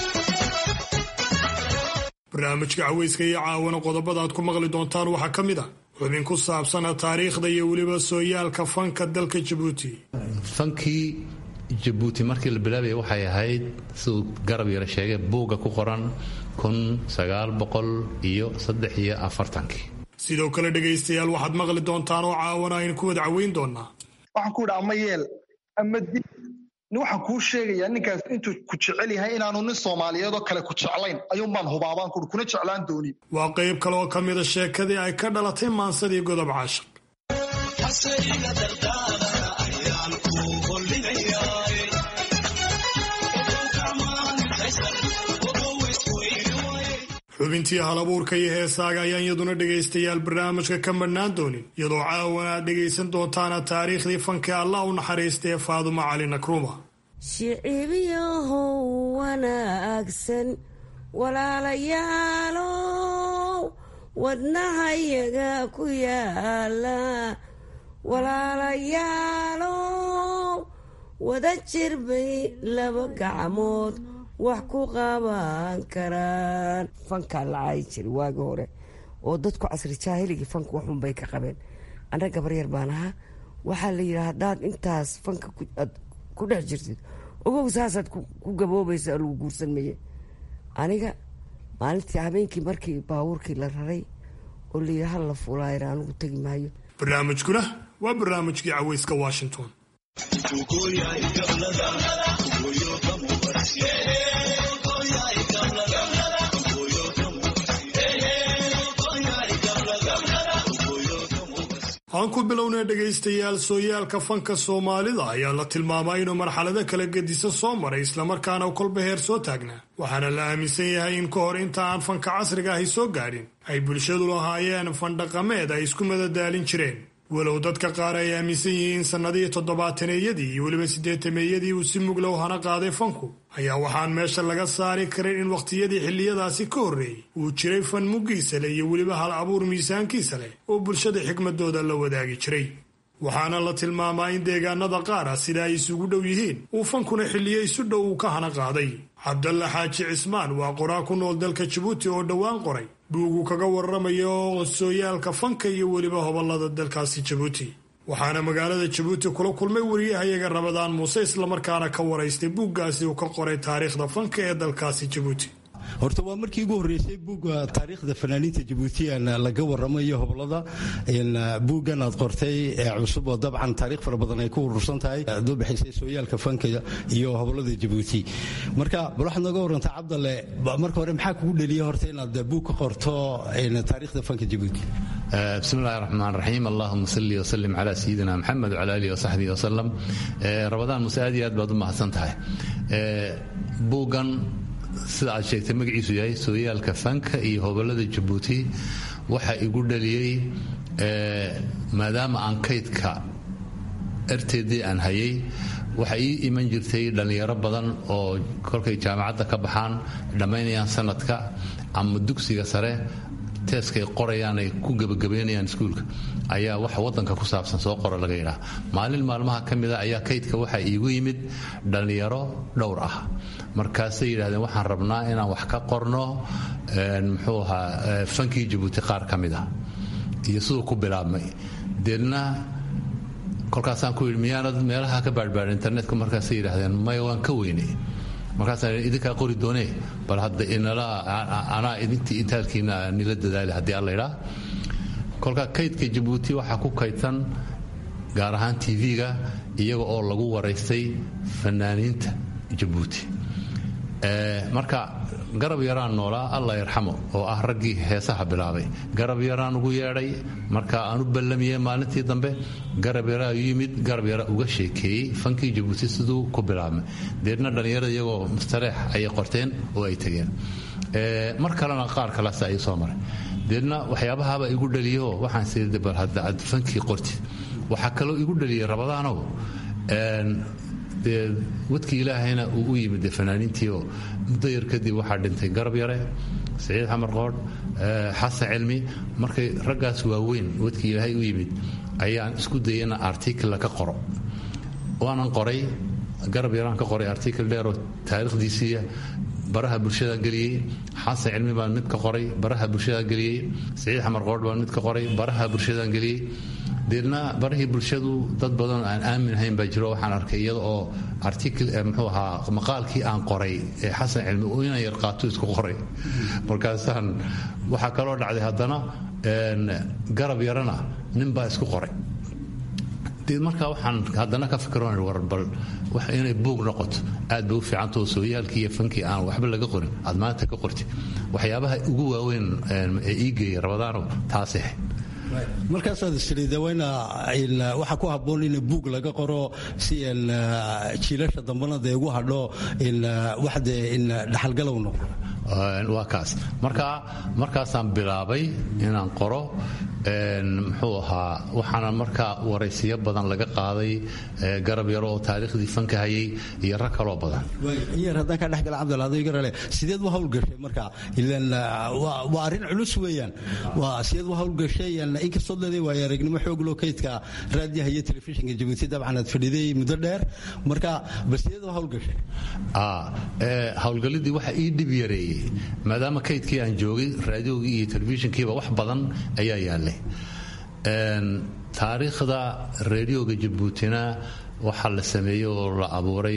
barnaamijka cawayska iyo caawana qodobada aad ku maqli doontaan waxaa ka mid ah xubin ku saabsana taariikhda iyo weliba sooyaalka fanka dalka jabuuti fankii jabuuti markii la bilaabaya waxay ahayd siduu garab yara sheegay buugga ku qoran kun sagaal boqol iyo saddex iyo afartankii sidoo kale dhegaystayaal waxaad maqli doontaan oo caawana aynu ku wada caweyn doonaa waxaan ku idhi ama yeel ama di waxaan kuu sheegayaa ninkaas intuu ku jecel yahay inaanu nin soomaaliyeed oo kale ku jeclayn ayuunbaan hubaabaan kuhi kuna jeclaan doonin waa qayb kale oo ka mida sheekadii ay ka dhalatay maansadii godob caashaq xubintii halabuurka iyo heesaaga ayaan iyaduna dhegaystayaal barnaamijka ka madhnaan doonin iyadoo caawana aad dhegaysan doontaana taariikhdii fanka allah u naxariistay ee faadumo cali nakruuma shicibyahow wanaagsan walaalayaalow wadnahayaga ku yaala walaalayaalow wada jir bay laba gacmood wax ku qaban karaan fankaa la caayi jiri waagi hore oo dadku casri jaahiligii fanka waxun bay ka qabeen anna gabar yar baan ahaa waxaa la yidhi haddaad intaas fanka aad ku dhex jirtid ogow saasaad ku gaboobaysa lagu guursan maye aniga maalintii habeenkii markii baabuurkii la raray oo la yidhi hal la fuulaayr anigu tegi maayo barnaamijkuna waa barnaamijkii caweyska washington aan ku bilownay dhegaystayaal sooyaalka fanka soomaalida ayaa la tilmaamaa inuu marxalado kala gedisan soo maray islamarkaana kolba heer soo taagnaa waxaana la aaminsan yahay in ka hor inta aan fanka casriga ahi soo gaadhin ay bulshadu lahaayeen fandhaqameed ay isku madadaalin jireen walow dadka qaar ay aaminsan yihiin sannadihii toddobaataneyadii iyo weliba siddeetameeyadii uu si muglow hana qaaday fanku ayaa waxaan meesha laga saari karin in wakhtiyadii xilliyadaasi ka horreeyey uu jiray fan muggiisa leh iyo weliba hal abuur miisaankiisa leh oo bulshada xikmadooda la wadaagi jiray waxaana la tilmaamaa in deegaanada qaar ah sida ay isugu dhow yihiin uu fankuna xilliyo isu dhow uu ka hana qaaday cabdalla xaaji cismaan waa qoraa ku nool dalka jabuuti oo dhowaan qoray buugu kaga warramayo sooyaalka fanka iyo weliba hobolada dalkaasi jabuuti waxaana magaalada jabuuti kula kulmay wariyahayaga rabadaan muuse islamarkaana ka waraystay buuggaasi uu ka qoray taariikhda fanka ee dalkaasi jabuuti horta waa markii ugu horreysay buugga taariikhda fanaaniinta jabuutiyan laga warramayo hoblada buuggan aad qortay ee cusub oo dabcan taariikh fara badan ay ku urursan tahay aad u bixisay sooyaalka fanka iyo hoblada jabuuti marka bal waxaad nooga warantaa cabdalle marka hore maxaa kugu dheliya horta inaad buug ka qorto taariikhda fanka jabuuti bismi illahi raxmaan raxiim allahuma salli wasalim calaa sayidina maxamed wcala alihi wasaxbihi wasalam rabadaan muse aad iyo aad baad u mahadsan tahay buuggan sida aad sheegtay magaciisu yahay sooyaalka fanka iyo hobolada jabuuti waxa igu dhaliyey maadaama aan kaydka erteedii aan hayay waxa ii iman jirtay dhallinyaro badan oo kolkay jaamacadda ka baxaan dhammaynayaan sanadka ama dugsiga sare teeskay qorayaan ay ku gebagabaynayaan iskuulka ayaa waxa wadanka ku saabsan soo qora laga yidhaha maalin maalmaha ka mida ayaa kaydka waxaa iigu yimid dhallinyaro dhowr ah markaasay yidhahdeen waxaan rabnaa inaan wax ka qorno muxuu ahaa fankii jabuuti qaar ka mid ah iyo siduu ku bilaabmay deedna kolkaasaan ku yidhi miyaanad meelaha ka baadhbaadha internetka markaasay yidhaahdeen maya waan ka weyne markaasaan idinkaa qori doonee bal hadda inala anaa idintii intaalkiina nila dadaali haddii alla idhaa kolkaa kaydka jabuuti waxaa ku kaydsan gaar ahaan tv-ga iyaga oo lagu waraystay fanaaniinta jabuuti marka garab yaraan noolaa allah yarxamo oo ah raggii heesaha bilaabay garab yaraan ugu yeedhay marka aan u ballamiyey maalintii dambe garab yaraa yimid garab yara uga sheekeeyey fankii jabuuti siduu ku bilaabmay deedna dhallinyarada iyagoo mustareex ayay qorteen oo ay tegeen mar kalena qaar kalaas ay soo maray deedna waxyaabahaaba igu dhaliyo waxaan sii bal hadda aad fankii qortid waxaa kaloo igu dhaliyey rabadaanow dee wadkii ilaahayna uu u yimid dee fanaaniintiioo muddo yar kadib waxaa dhintay garab yare siciid xamar qoodh xasan cilmi markay raggaas waaweyn wadkii ilaahay u yimid ayaan isku dayay ina artikla ka qoro waanan qoray garab yaraan ka qoray artikl dheeroo taariikhdiisiiya baraha bulshadaan geliyey xasan cilmi baan mid ka qoray baraha bulshadaan geliyey siciid xamar qoodh baan mid ka qoray baraha bulshadaan geliyey deedna barahii bulshadu dad badan aan aamin ahayn baa jiro waxaan arkay iyada oo artikl mxuu ahaa maqaalkii aan qoray ee xasan cilmi uu ina yar qaato isku qoray markaasaan waxaa kaloo dhacday haddana garab yarana nin baa isku qoray dee markaa waxaan haddana ka fikroon war bal inay buug noqoto aad bay u fiicantao sooyaalkii iyo fankii aan waxba laga qorin aad maanta ka qortid waxyaabaha ugu waaweyn ee ii geeyay rabadaano taasay ahayd markaasaad isiriidaweyna waxaa ku habboon in buug laga qoro si jiilasha dambana dee ugu hadho waxde dhaxalgalow noqdo waa kaas marka markaasaan bilaabay inaan qoro muxuu ahaa waxaana markaa waraysiyo badan laga qaaday garab yaro oo taariikhdii fanka hayay iyo rag kaloo badan yar haddaan kaa dhexgala cabdilaadirale sideed u hawlgashay marka ilan waa arrin culus weeyaan waa sideed u hawlgashay inkastoo leeday waayo aragnimo xoogloo kaydka raadiyaha iyo telefishinka jabuuti dabcan aad fadhiday muddo dheer marka bal sideed u hawlgashay hawlgalidii waxa ii dhib yareeyey maadaama kaydkii aan joogay raadiogii iyo telefishinkiiba wax badan ayaa yaallay taariikhda reedioga jabuutina waxaa la sameeyey oo la abuuray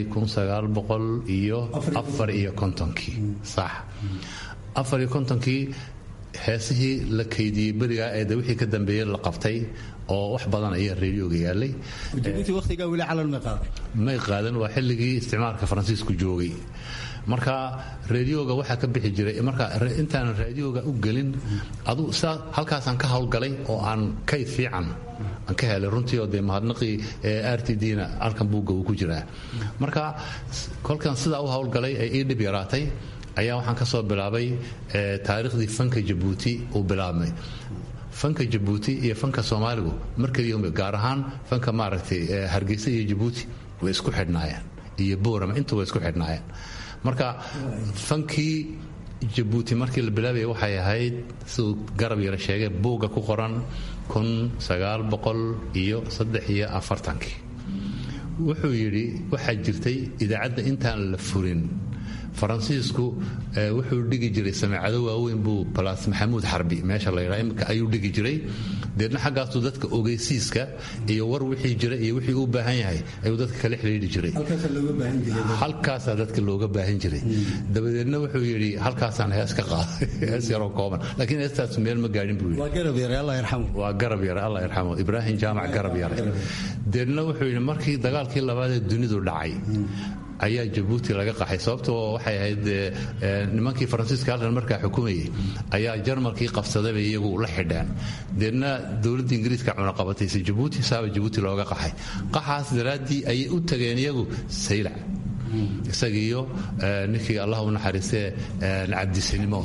iyo afariyo kontonkii sax afariyo kontonkii heesihii la kaydiyey berigaa eede wixii ka dambeeyey la qabtay oo wax badan ayaa reedioga yaallay jabuuti wakhtigaa weli calan may qaadan may qaadan waa xilligii isticmaalka faransiisku joogay marka reedioga waxaa ka bixi jiray marka intaanan raadioga u gelin adu saa halkaasaan ka hawlgalay oo aan kayd fiican aan ka helay runtii oo dee mahadnaqii r t d-na halkan buugga uu ku jiraa marka kolkan sidaa u hawlgalay ee ii dhib yaraatay ayaa waxaan ka soo bilaabay taariikhdii fanka jabuuti uu bilaabmay fanka jabuuti iyo fanka soomaaligu markaliya gaar ahaan fanka maaragtay hargeysa iyo jabuuti way isku xidhnaayeen iyo boorama intu way isku xidhnaayeen marka fankii jabuuti markii la bilaabaya waxay ahayd siduu garab yara sheegay buugga ku qoran kun sagaal boqol iyo saddex iyo afartankii wuxuu yidhi waxaa jirtay idaacadda intaan la furin faransiisku wuxuu dhigi jiray sameecado waaweyn buu balaas maxamuud xarbi meesha la yidhaa imika ayuu dhigi jiray deedna xaggaasuu dadka ogeysiiska iyo war wixii jira iyo wixii uu baahan yahay ayuu dadka kala xidhiidhi jiray halkaasaa dadka looga baahan jiray dabadeedna wuxuu yidhi halkaasaan hees ka qaaday hees yaroo kooban laakiin heestaas meel ma gaadhin buu waa garab yare allah yarxamo waa garab yare allah yarxamo ibraahim jaamac garab yare deedna wuxuu yidhi markii dagaalkii labaad ee dunidu dhacay ayaa jabuuti laga qaxay sababtoo waxay ahayd nimankii faransiiska halkan markaa xukumayay ayaa jarmalkii qabsadayba iyagu la xidheen deedna dowladda ingiriiska cunaqabataysa jabuuti saaba jabuuti looga qaxay qaxaas daraaddii ayay u tageen iyagu saylac isagiiyo ninkii allah u naxariistee cabdisinimo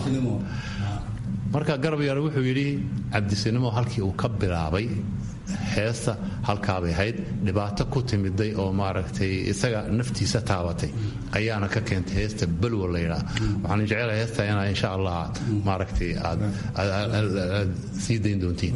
marka garab yare wuxuu yidhi cabdisinimo halkii uu ka bilaabay heesta halkaabay ahayd dhibaato ku timiday oo maaragtay isaga naftiisa taabatay ayaana ka keentay heesta balwa la yidhaa waxaan jecelahay heesta inaa insha allah maaragtay aad sii dayn doontiin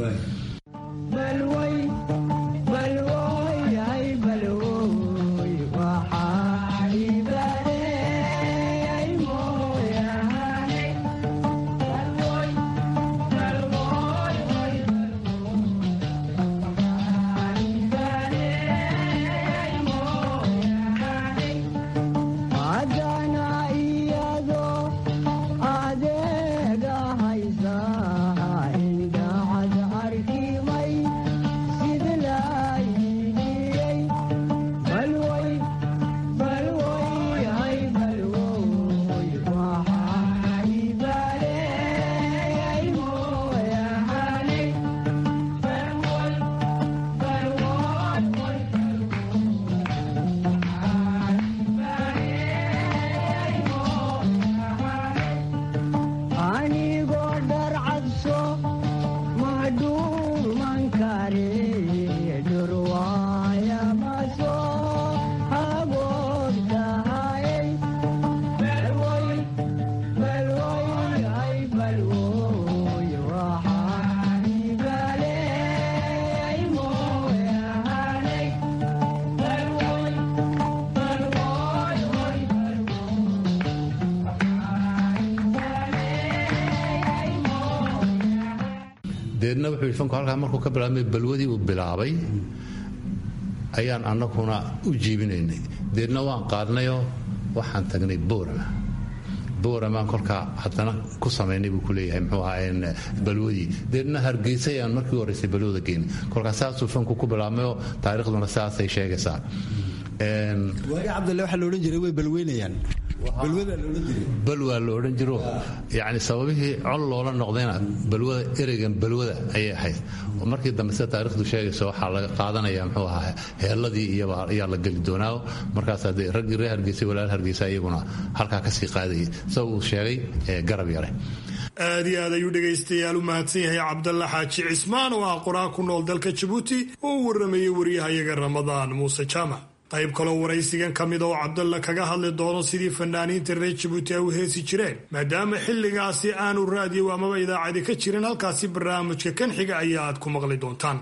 deedna wuxuu yidhi fanku halkaa markuu ka bilaabmay balwadii uu bilaabay ayaan annaguna u jiibinaynay deedna waan qaadnayoo waxaan tagnay boorama booramaan kolkaa haddana ku samaynay buu ku leeyahay muxuu ahaa balwadii deedna hargeysa ayaan markii horreysay balwada geynay kolkaa saasuu fanku ku bilaabmayoo taariikhduna saasay sheegaysaa waagi cabdalle waxaa la odhan jiray way balweynayaan balwadaa la odhan jiray balwaa la odhan jiro yacni sababihii col loola noqdayna balwada ereygan balwada ayay ahayd oo markii dambe sida taariikhdu sheegayso waxaa laga qaadanaya muxuu ahaa heelladii iyaba ayaa la geli doonaa markaas haddee raggii reer hargeysa walaal hargeysa iyaguna halkaa kasii qaadayay sida uu sheegay garab yare aad iyo aad ayuu dhegaystayaal u mahadsan yahay cabdalla xaaji cismaan oo ah qoraa ku nool dalka jabuuti oo u warramayey waryahayaga ramadaan muuse jaamac qayb kaloo waraysigan ka mid oo cabdalla kaga hadli doono sidii fanaaniinta reer jabuuti ay u heesi jireen maadaama xilligaasi aanu raadiyo amaba idaacadi ka jirin halkaasi barnaamijka kan xiga ayaa aad ku maqli doontaan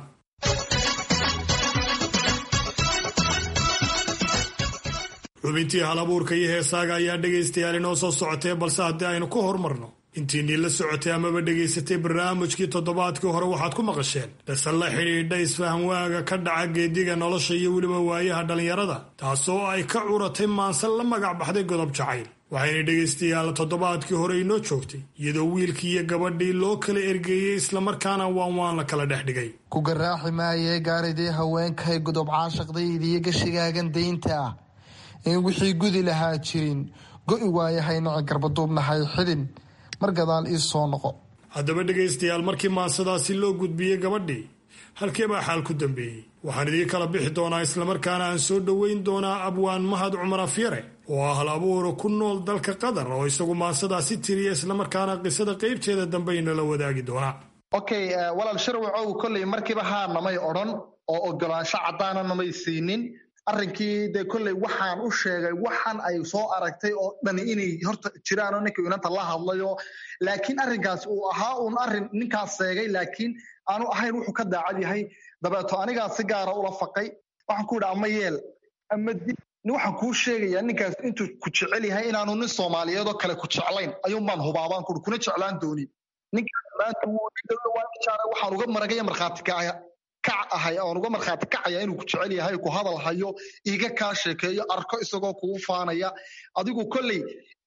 xubintii halabuurka iyo heesaaga ayaa dhegaystayaal inoo soo socotee balse haddii aynu ka hormarno intiinii la socotay amaba dhegaysatay barnaamijkii toddobaadkii hore waxaad ku maqasheen dhase la xidhiidha isfahamwaaga ka dhaca geediga nolosha iyo weliba waayaha dhallinyarada taasoo ay ka curatay maanse la magac baxday godob jacayl waxayna dhegaystayaal toddobaadkii hore inoo joogtay iyadoo wiilkii iyo gabadhii loo kala ergeeyey islamarkaana waan waan la kala dhex dhigay ku garaaxi maayee gaaridii haweenkahay godob caashaqdaydiiyo gashigaagan daynta ah in wixii gudi lahaa jirin go'i waayahay naci garbaduubnahay xidhin mar gadaal ii soo noqo haddaba dhegaystayaal markii maansadaasi loo gudbiyey gabadhii halkee baa xaal ku dambeeyey waxaan idii kala bixi doonaa islamarkaana aan soo dhoweyn doonaa abwaan mahad cumar afyare oo ah hal abuura ku nool dalka qatar oo isagu maansadaasi tiriya islamarkaana qisada qeybteeda dambe inala wadaagi doonaa okay walaal shirwacow kolley markiiba haa namay odhan oo ogolaansho caddaana namay siinin arrinkii dee kolley waxaan u sheegay waxan ay soo aragtay oo dhani inay horta jiraanoo ninka inanta la hadlayo laakiin arrinkaas uu ahaa uun arrin ninkaas seegay laakiin aanu ahayn wuxuu ka daacad yahay dabeeto anigaa si gaara ula faqay waxaan ku yidhi ama yeel ama di waxaan kuu sheegayaa ninkaas intuu ku jecel yahay inaanu nin soomaaliyeed oo kale ku jeclayn ayuunbaan hubaabaan kuri kuna jeclaan doonin ninkaas maanta wuu waxaan uga maragaya markhaati kacaya kac ahay oon uga markhaati kacaya inuu ku jecel yahay ku hadal hayo iga kaa sheekeeyo arko isagoo kugu faanaya adigu kolley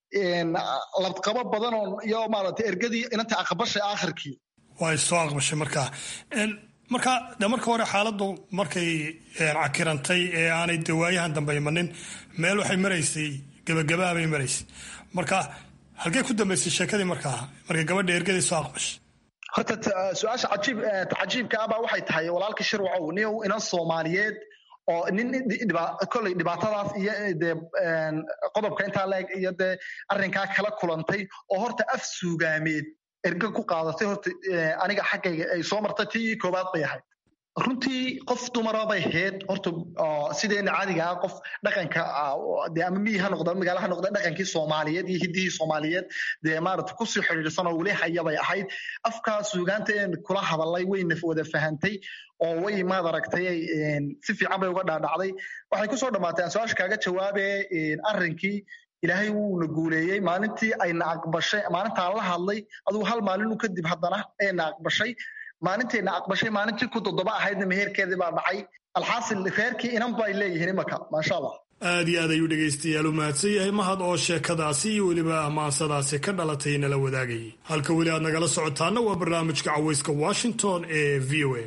labqabo badan oo iyo maaragtay ergadii inanta aqbashay aakhirkii way soo aqbashay markaa marka de marka hore xaaladdu markay cakirantay ee aanay de waayahan dambe imanin meel waxay maraysay gebagabaabay maraysay marka halkey ku dambaysay sheekadii markaa markay gabadha ergadii soo aqbashay horta su-aasha cajiib cajiibka abaa waxay tahay walaalka shirwacow nin inan soomaaliyeed oo nin kolley dhibaatadaas iyo dee qodobka intaa leeg iyo dee arrinkaa kala kulantay oo horta af suugaameed erga ku qaadatay horta aniga xaggayga ay soo martay tii koowaad bay ahayd runtii qof dumara bay ahayd horta sideena caadiga ah qof dhaqanka dee ama miyi ha noqda magaala ha noqda dhaqankii soomaaliyeed iyo hiddihii soomaaliyeed dee maarata kusii xidhiidhsan oo weli haya bay ahayd afkaa suugaanta een kula hadalay wayna wada fahantay oo way maad aragtay si fiican bay uga dhaadhacday waxay kusoo dhammaatay aan su-aasha kaaga jawaabe arrinkii ilaahay wuuna guuleeyey maalintii ayna aqbashay maalintaan la hadlay adugu hal maalinu kadib haddana ayna aqbashay maalintayna aqbashay maalintii ku toddoba ahaydna meherkeedii baa dhacay alxaasil reerkii inan bay leeyihiin imaka maasha allah aad iyo aad ayuu dhegaystayaal u mahadsan yahay mahad oo sheekadaasi iyo weliba amaansadaasi ka dhalatay nala wadaagayay halka weli aad nagala socotaana waa barnaamijka cawayska washington ee v o a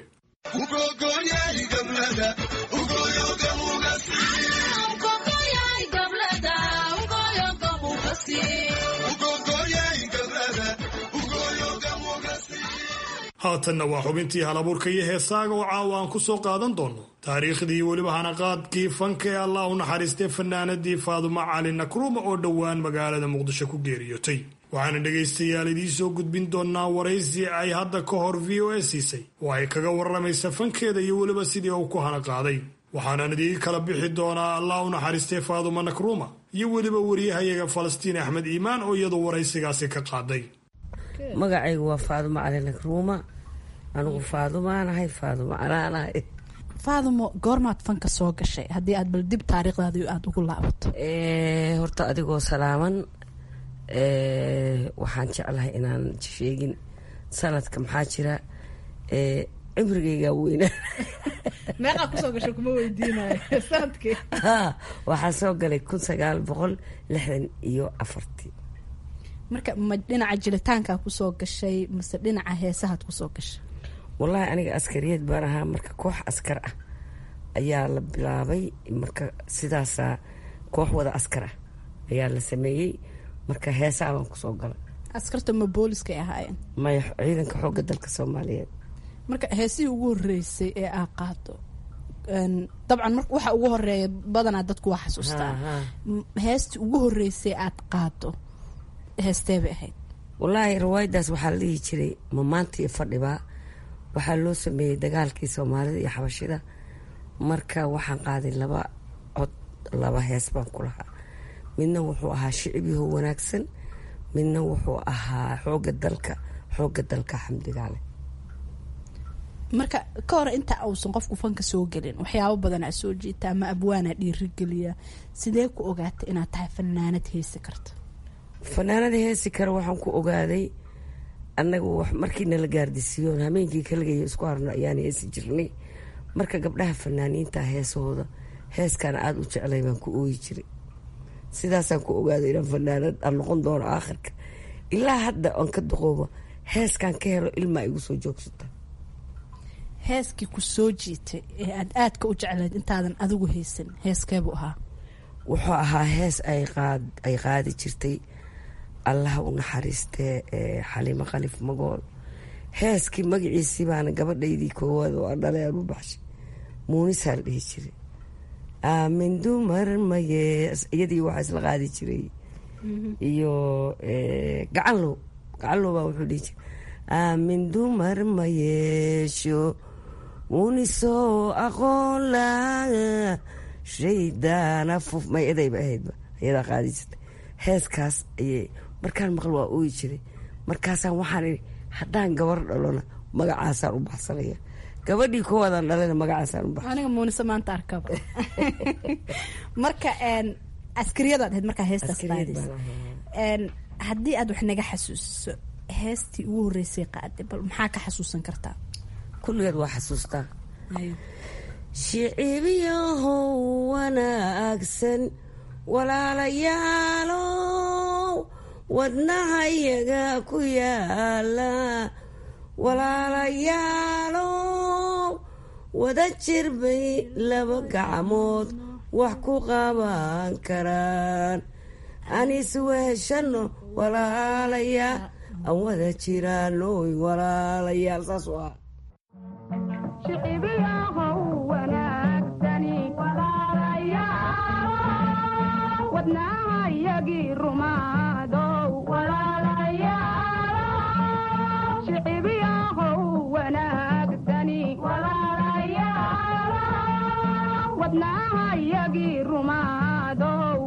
haatanna waa xubintii halabuurka iyo heesaaga oo caawa aan ku soo qaadan doono taariikhdii weliba hanaqaadkii fanka ee allah u naxariistay fanaanadii faaduma cali nakruuma oo dhowaan magaalada muqdisho ku geeriyootay waxaana dhegaystayaal idiin soo gudbin doonaa waraysi ay hadda ka hor v o a siisay oo ay kaga warramaysa fankeeda iyo weliba sidii uu ku hanaqaaday waxaanan idiin kala bixi doonaa allah u naxariistay faaduma nakruuma iyo weliba wariyahayaga falastiin axmed iimaan oo iyadu waraysigaasi ka qaaday magacaygu waa faadumo cali nakruuma anigu faadumaanahay faadumo calaanahay faadumo goormaad fanka soo gashay haddii aad bal dib taariikhdaadi aada ugu laabato horta adigoo salaaman waxaan jeclahay inaan sheegin sanadka maxaa jira ee cimrigaygaa weynaa meeqaa kusoo gasho kuma weydiinayo sanadkii Ha, waxaa soo galay kun sagaal boqol lixdan iyo afartii marka ma dhinaca jilitaankaa kusoo gashay mase dhinaca heesahaad kusoo gashay wallaahi aniga askariyad baan ahaa marka koox askar ah ayaa la bilaabay marka sidaasaa koox wada askar ah ayaa la sameeyey marka heesaa baan kusoo galay askarta ma booliskay ahaayeen maya ciidanka xoogga dalka soomaaliyeed marka heesihii ugu horeysay ee aa qaado een, dabcan marka waxa ugu horeeya badanaa dadku waa xasuustaa Ha, ha. M- heestii ugu horeysay aad qaado heestee bay ahayd wallaahi riwaayadaas waxaa la dhihi jiray mamaanta iyo fadhibaa waxaa loo sameeyey dagaalkii soomaalida iyo xabashida marka waxaan qaaday laba cod laba hees baan ku lahaa midna wuxuu ahaa shicibyaho wanaagsan midna wuxuu ahaa xoogga dalka xoogga dalka xamdigaale marka ka hor inta uusan qofku fanka soo gelin waxyaabo badanaa soo jiita ama abwaanaa dhiirigeliya sidee ku ogaatay inaad tahay fanaanad heesi karta fanaanada heesi kale waxaan ku ogaaday annagu wax markii nala gaardisiiyoon hameenkii kaligayo isku harno ayaan heesi jirnay marka gabdhaha fanaaniinta heesahooda heeskaana aada u jeclay baan ku ooyi jiray sidaasaan ku ogaaday inaan fanaanad aan noqon doono aakhirka ilaa hadda aan ka duqoobo heeskaan ka helo ilmaa igu soo joogsata heeskii ku soo jiitay ee aad aadka u jeclayd intaadan adigu haysan heeskeebuu ahaa wuxuu ahaa hees ay qaad ay qaadi jirtay allaha u naxariistee ee xaliimo khalif magool heeskii magaciisii baana gabadhaydii koowaad oo aan dhalay aan u baxshay muunisaa la dhihi jiray aamin dumar maye iyadii waxaa isla qaadi jiray iyo eh, gacanlow gacanlow baa wuxuu dhihi jiray aamin dumar ma yeesho unisoo aqoon laha shaydaana fuf may edayba ahaydba iyadaa qaadi jirtay heeskaas ayay markaan maqal waa ooyi jiray markaasaan waxaan idhi haddaan gabar dhalona magacaasaan u baxsanaya gabadhii koowaadaan dhalana magacaasaan u baxsan aniga muunise maanta arkaba marka een, askariyadaad ahayd markaa heestaas Askariyad qaadaysa baan ahaa. Een, haddii aad wax naga xasuusiso heestii ugu horeysay qaaday bal maxaa ka xasuusan kartaa kulligeed waa xasuustaa shicibyahow wanaagsan walaalayaalow wadnahayaga ku yaala walaalayaalow wada jir bay laba gacmood wax ku qaban karaan aan isweheshano walaalayaal aan wada jiraanoy walaalayaal saas u ah wadnahayagii rumaadow shicibyahow wanaagsani wadnahayagii rumaadow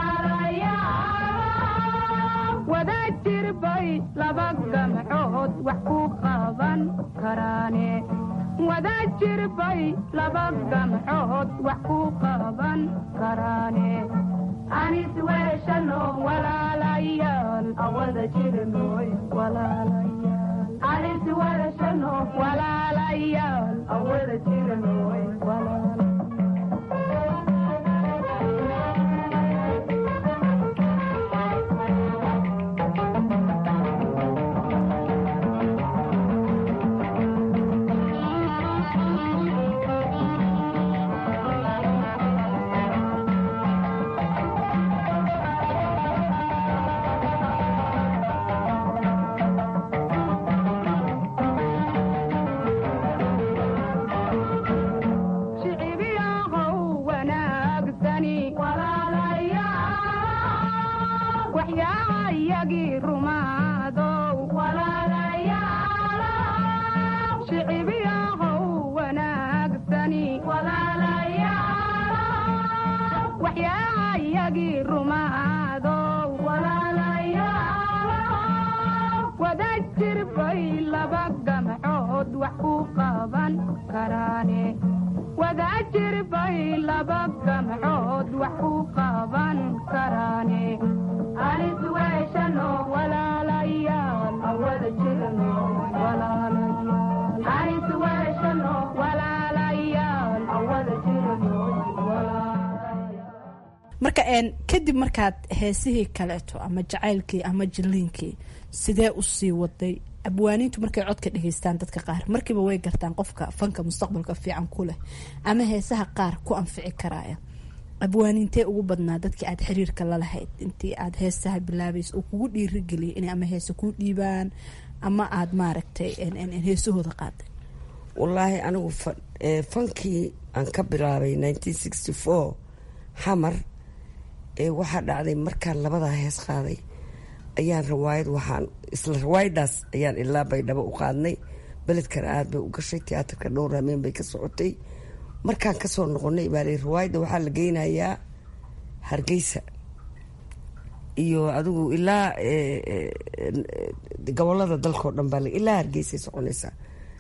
wada jirbay laba gamcood wax ku qaban karaane wada jirbay laba gamcood wax ku qaban karaane anis weeshano walaalayaal awada jirnoy walaalayaal anis weeshano walaalayaal awada jirnoy shicibyahow wanaagsani waxyaayagii rumaadow shicibyahow wanaagsani waxyaayagii rumaadow wada jirbay laba gamcood wax ku qaban karaane wada jirbay laba gamcood wax ku qaban karaane anis weeshano walaalayaal awada jirno walaalayaal marka een, kadib markaad heesihii kaleeto ama jacaylkii ama jiliinkii sidee usii waday abwaaniintu markay codka dhegeystaan dadka qaar markiiba way gartaan qofka fanka mustaqbalka fiican ku leh ama heesaha qaar ku anfici karaya abwaaniintee ugu badnaa dadkii aad xiriirka la lahayd intii aad heesaha bilaabaysa oo kugu dhiirigeliyay inay ama heese kuu dhiibaan ama aad maaragtay een, een, een, heesahooda qaaday wallaahi anigu fa- ee, fankii aan ka bilaabay 1964 xamar ee waxaa dhacday markaan labadaa hees qaaday ayaan rawaayad waxaan isla rawaayadaas ayaan ilaa baydhabo u qaadnay beledkana aad bay u gashay tiyaatarka dhowr hameen bay ka socotay markaan kasoo noqonay baa la rawaayadda waxaa la geynayaa hargeysa iyo adigu ilaa ee, ee, ee, gobolada dalkao dhan baa la- ilaa hargeysay soconaysaa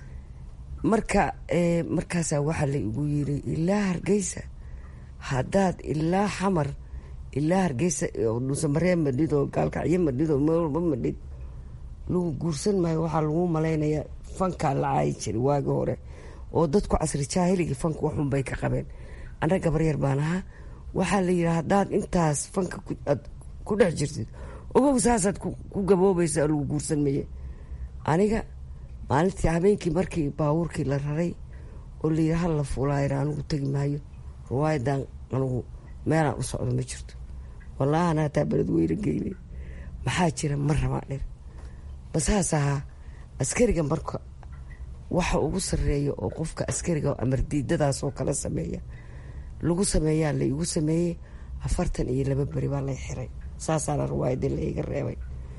marka ee, markaasaa waxaa la igu yiri ilaa hargeysa haddaad ilaa xamar ilaa hargeysa oo dhuusamaree madhid oo gaalkacyo madhid oo meel walba madhid lagu guursan maayo waxaa lagu malaynayaa fankaa la caayi jiray waagi hore oo dadku casri jaahiligii fanka waxun bay ka qabeen anna gabar yar baan ahaa waxaa la yidhi haddaad intaas fanka ku- aad ku dhex jirtid ogow saasaad ku ku gaboobaysa lagu guursan maye aniga maalintii habeenkii markii baabuurkii la raray oo la yidhi hal la fuulaayra anigu tegi maayo riwaayadan anigu meelaan u socdo ma jirto wallaahi ana hataa beled weyna geynay maxaa jira ma rabaa dhir basaas ahaa askariga marka waxa ugu sareeya oo qofka askariga amardiidadaas oo kala sameeya lagu sameeyaa la igu sameeyey afartan iyo laba beri baa lay xiray saasaana riwaayadii la iga reebay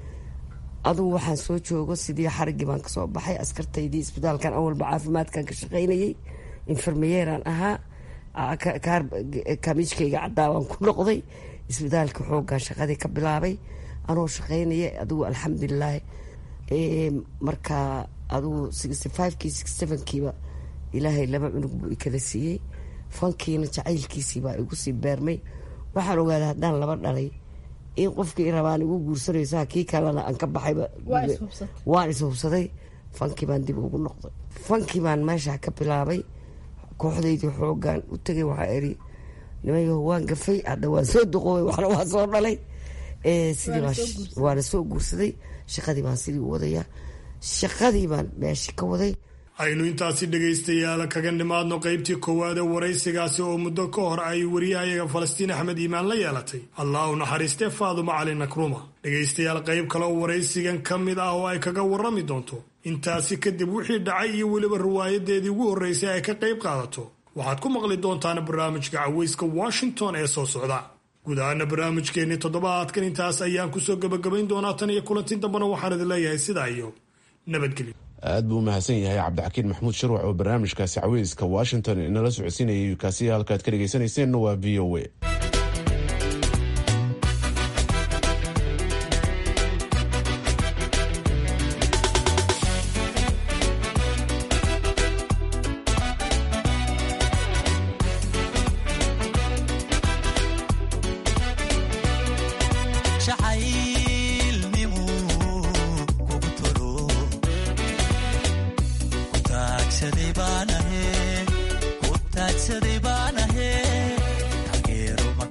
adugu waxaan soo joogo sidii xarigii baan kasoo baxay askartaydii isbitaalkan awalba caafimaadkan ka shaqaynayay infermeyeeraan ahaa a- ka- kaar- kaamiijkayga caddaa baan ku noqday isbitaalka xoogaan shaqadii ka bilaabay anoo shaqaynaya adigu alxamdulilaahi Ee, markaa adigu sixty fivekii sixty sevenkiiba ilaahay laba cunug buu ikala siiyey fankiina jacaylkiisii baa igu sii beermay waxaan ogaaday haddaan laba dhalay in qofkii i rabaan igu guursanaysaa kii kalena aan ka baxayba Waa is hubsatay. waan ishubsaday fankii baan dib ugu noqday fankii baan meesha ka bilaabay kooxdaydii xoogaan u tegay waxaa iri nimanyaho waan gafay hadda waan soo duqoobay waxna waan soo dhalay Ee, sidii Waana baan soo guursaday. waana soo guursaday shaqadii baan sidii u wadayaa shaqadii baan meesha ka waday aynu intaasi dhegaystayaal kaga nimaadno qaybtii koowaad ee waraysigaasi oo muddo ka hor ay wariyahayaga falastiin axmed iimaan la yeelatay allah u naxariistee faaduma cali nakruma dhegaystayaal qayb kale oo waraysigan ka mid ah oo ay kaga warrami doonto intaasi kadib wixii dhacay iyo weliba riwaayadeedii ugu horraysay ay ka qayb qaadato waxaad ku maqli doontaan barnaamijka caweyska washington ee soo socda guud ahaana barnaamijkeennii toddobaadkan intaas ayaan kusoo gebagabayn doonaa tan iyo kulanti dambena waxaan idin leeyahay sidaa iyo nabadgelyo aad buu u mahadsan yahay cabdixakiin maxamuud sharwac oo barnaamijkaasi caweyska washington inala socodsiinayay kaasi halkaad ka dhegaysanayseena waa v o a jacaylnimu kugu tolo ku taagsaday baanahe ku taagsaday baanahe taageero ma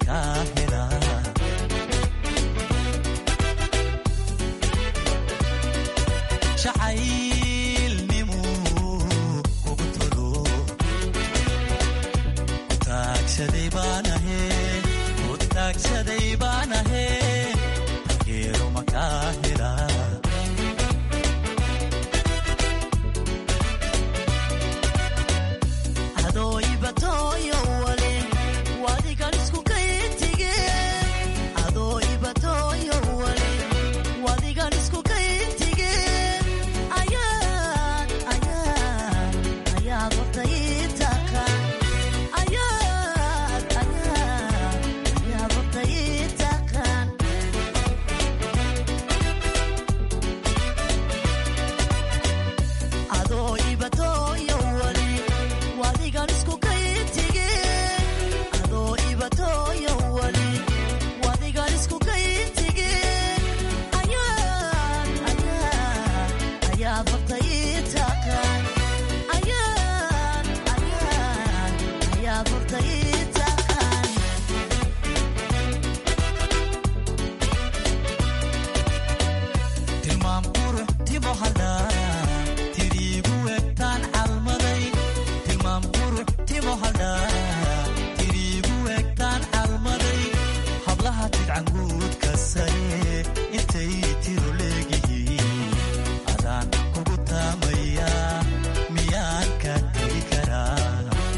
bidcanguudka sare intay tiro leegihiin adaan kugu taamaya miyaan ka tegi karaa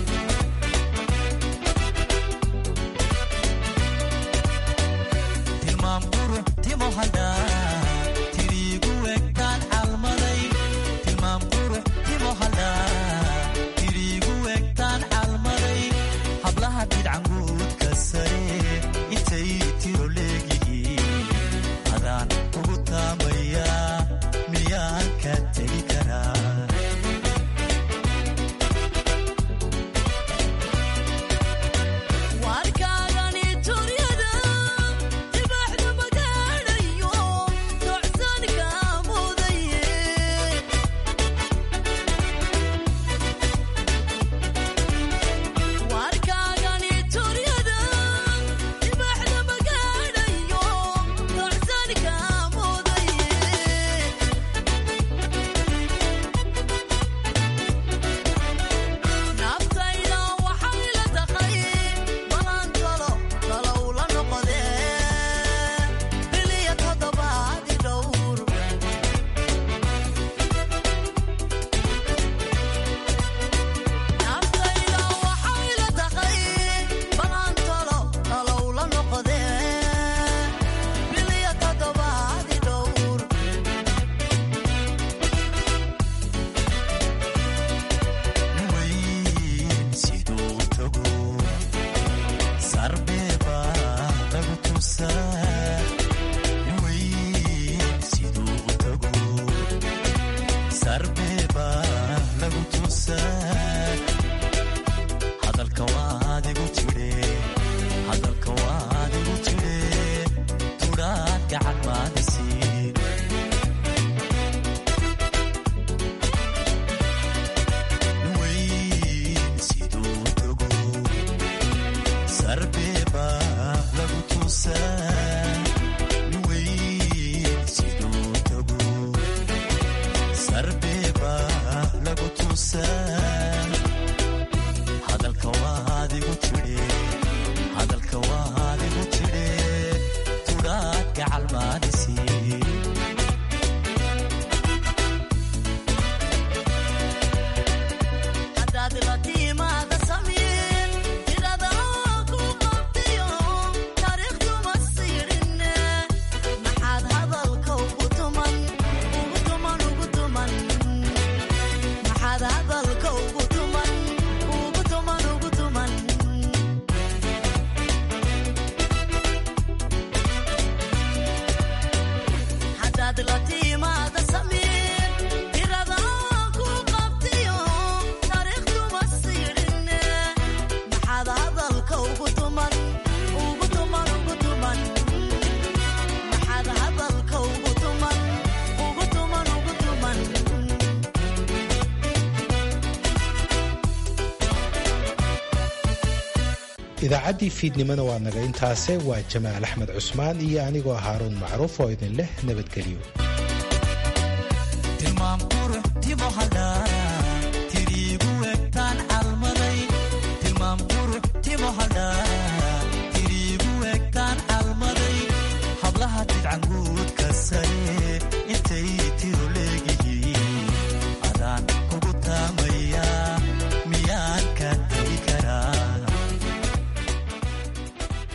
tilmaam qurux timo hadhaa tiriigu egtaan calmaday tilmaam qurux timo hadhaa tiriigu egtaan calmaday hablaha bidcanguudka sare intay tiro leegihiin adaan kugu taamaya miyaan ka tegi karaa warkaagani turyada dibaxda magaadhayo docsanka mudaye warkaagani turyada dibaxda magaadhayo docsanka mudaye naftayda waxay la taqay balaankalo dalow la noqodee biliya toddobaadi dhowr naftayda waxay la taqay balaankalo dalow la noqodee biliya toddobaadi dhowr siduu tago sarbeeba lagu tusaa weyn siduu tago sarbeeba lagu tusaa hadalka waadigu tidhe hadalka waadigu tidhe tudhaad gacan maadisiin weyn siduu tago sarbeeba lagu tusaa weyn siduu tago sarbeeba lagu tusaa hadalka waadigu tidhe hadalka waadigu tidhe tudhaad gacal maadisiin haddaad la tiimaada samiin tirada ku qabtiyo taariikhduma siidhinne maxaad hadalka ugu tuman ugu tuman ugu tuman maxaad hadalka ugu tuman ugu tuman ugu tuman haddaad la tiimaada samiin tirada ku qabtiyo taariikhduma siidhinne maxaad hadalka ugu tuman ugu tuman ugu tuman maxaad hadalka ugu tuman ugu tuman ugu tuman idaacaddii fiidnimona waa naga intaase waa jamaal axmed cusmaan iyo anigoo haaruun macruuf oo idin leh nabadgelyo tilmaam qurux timo hadhaa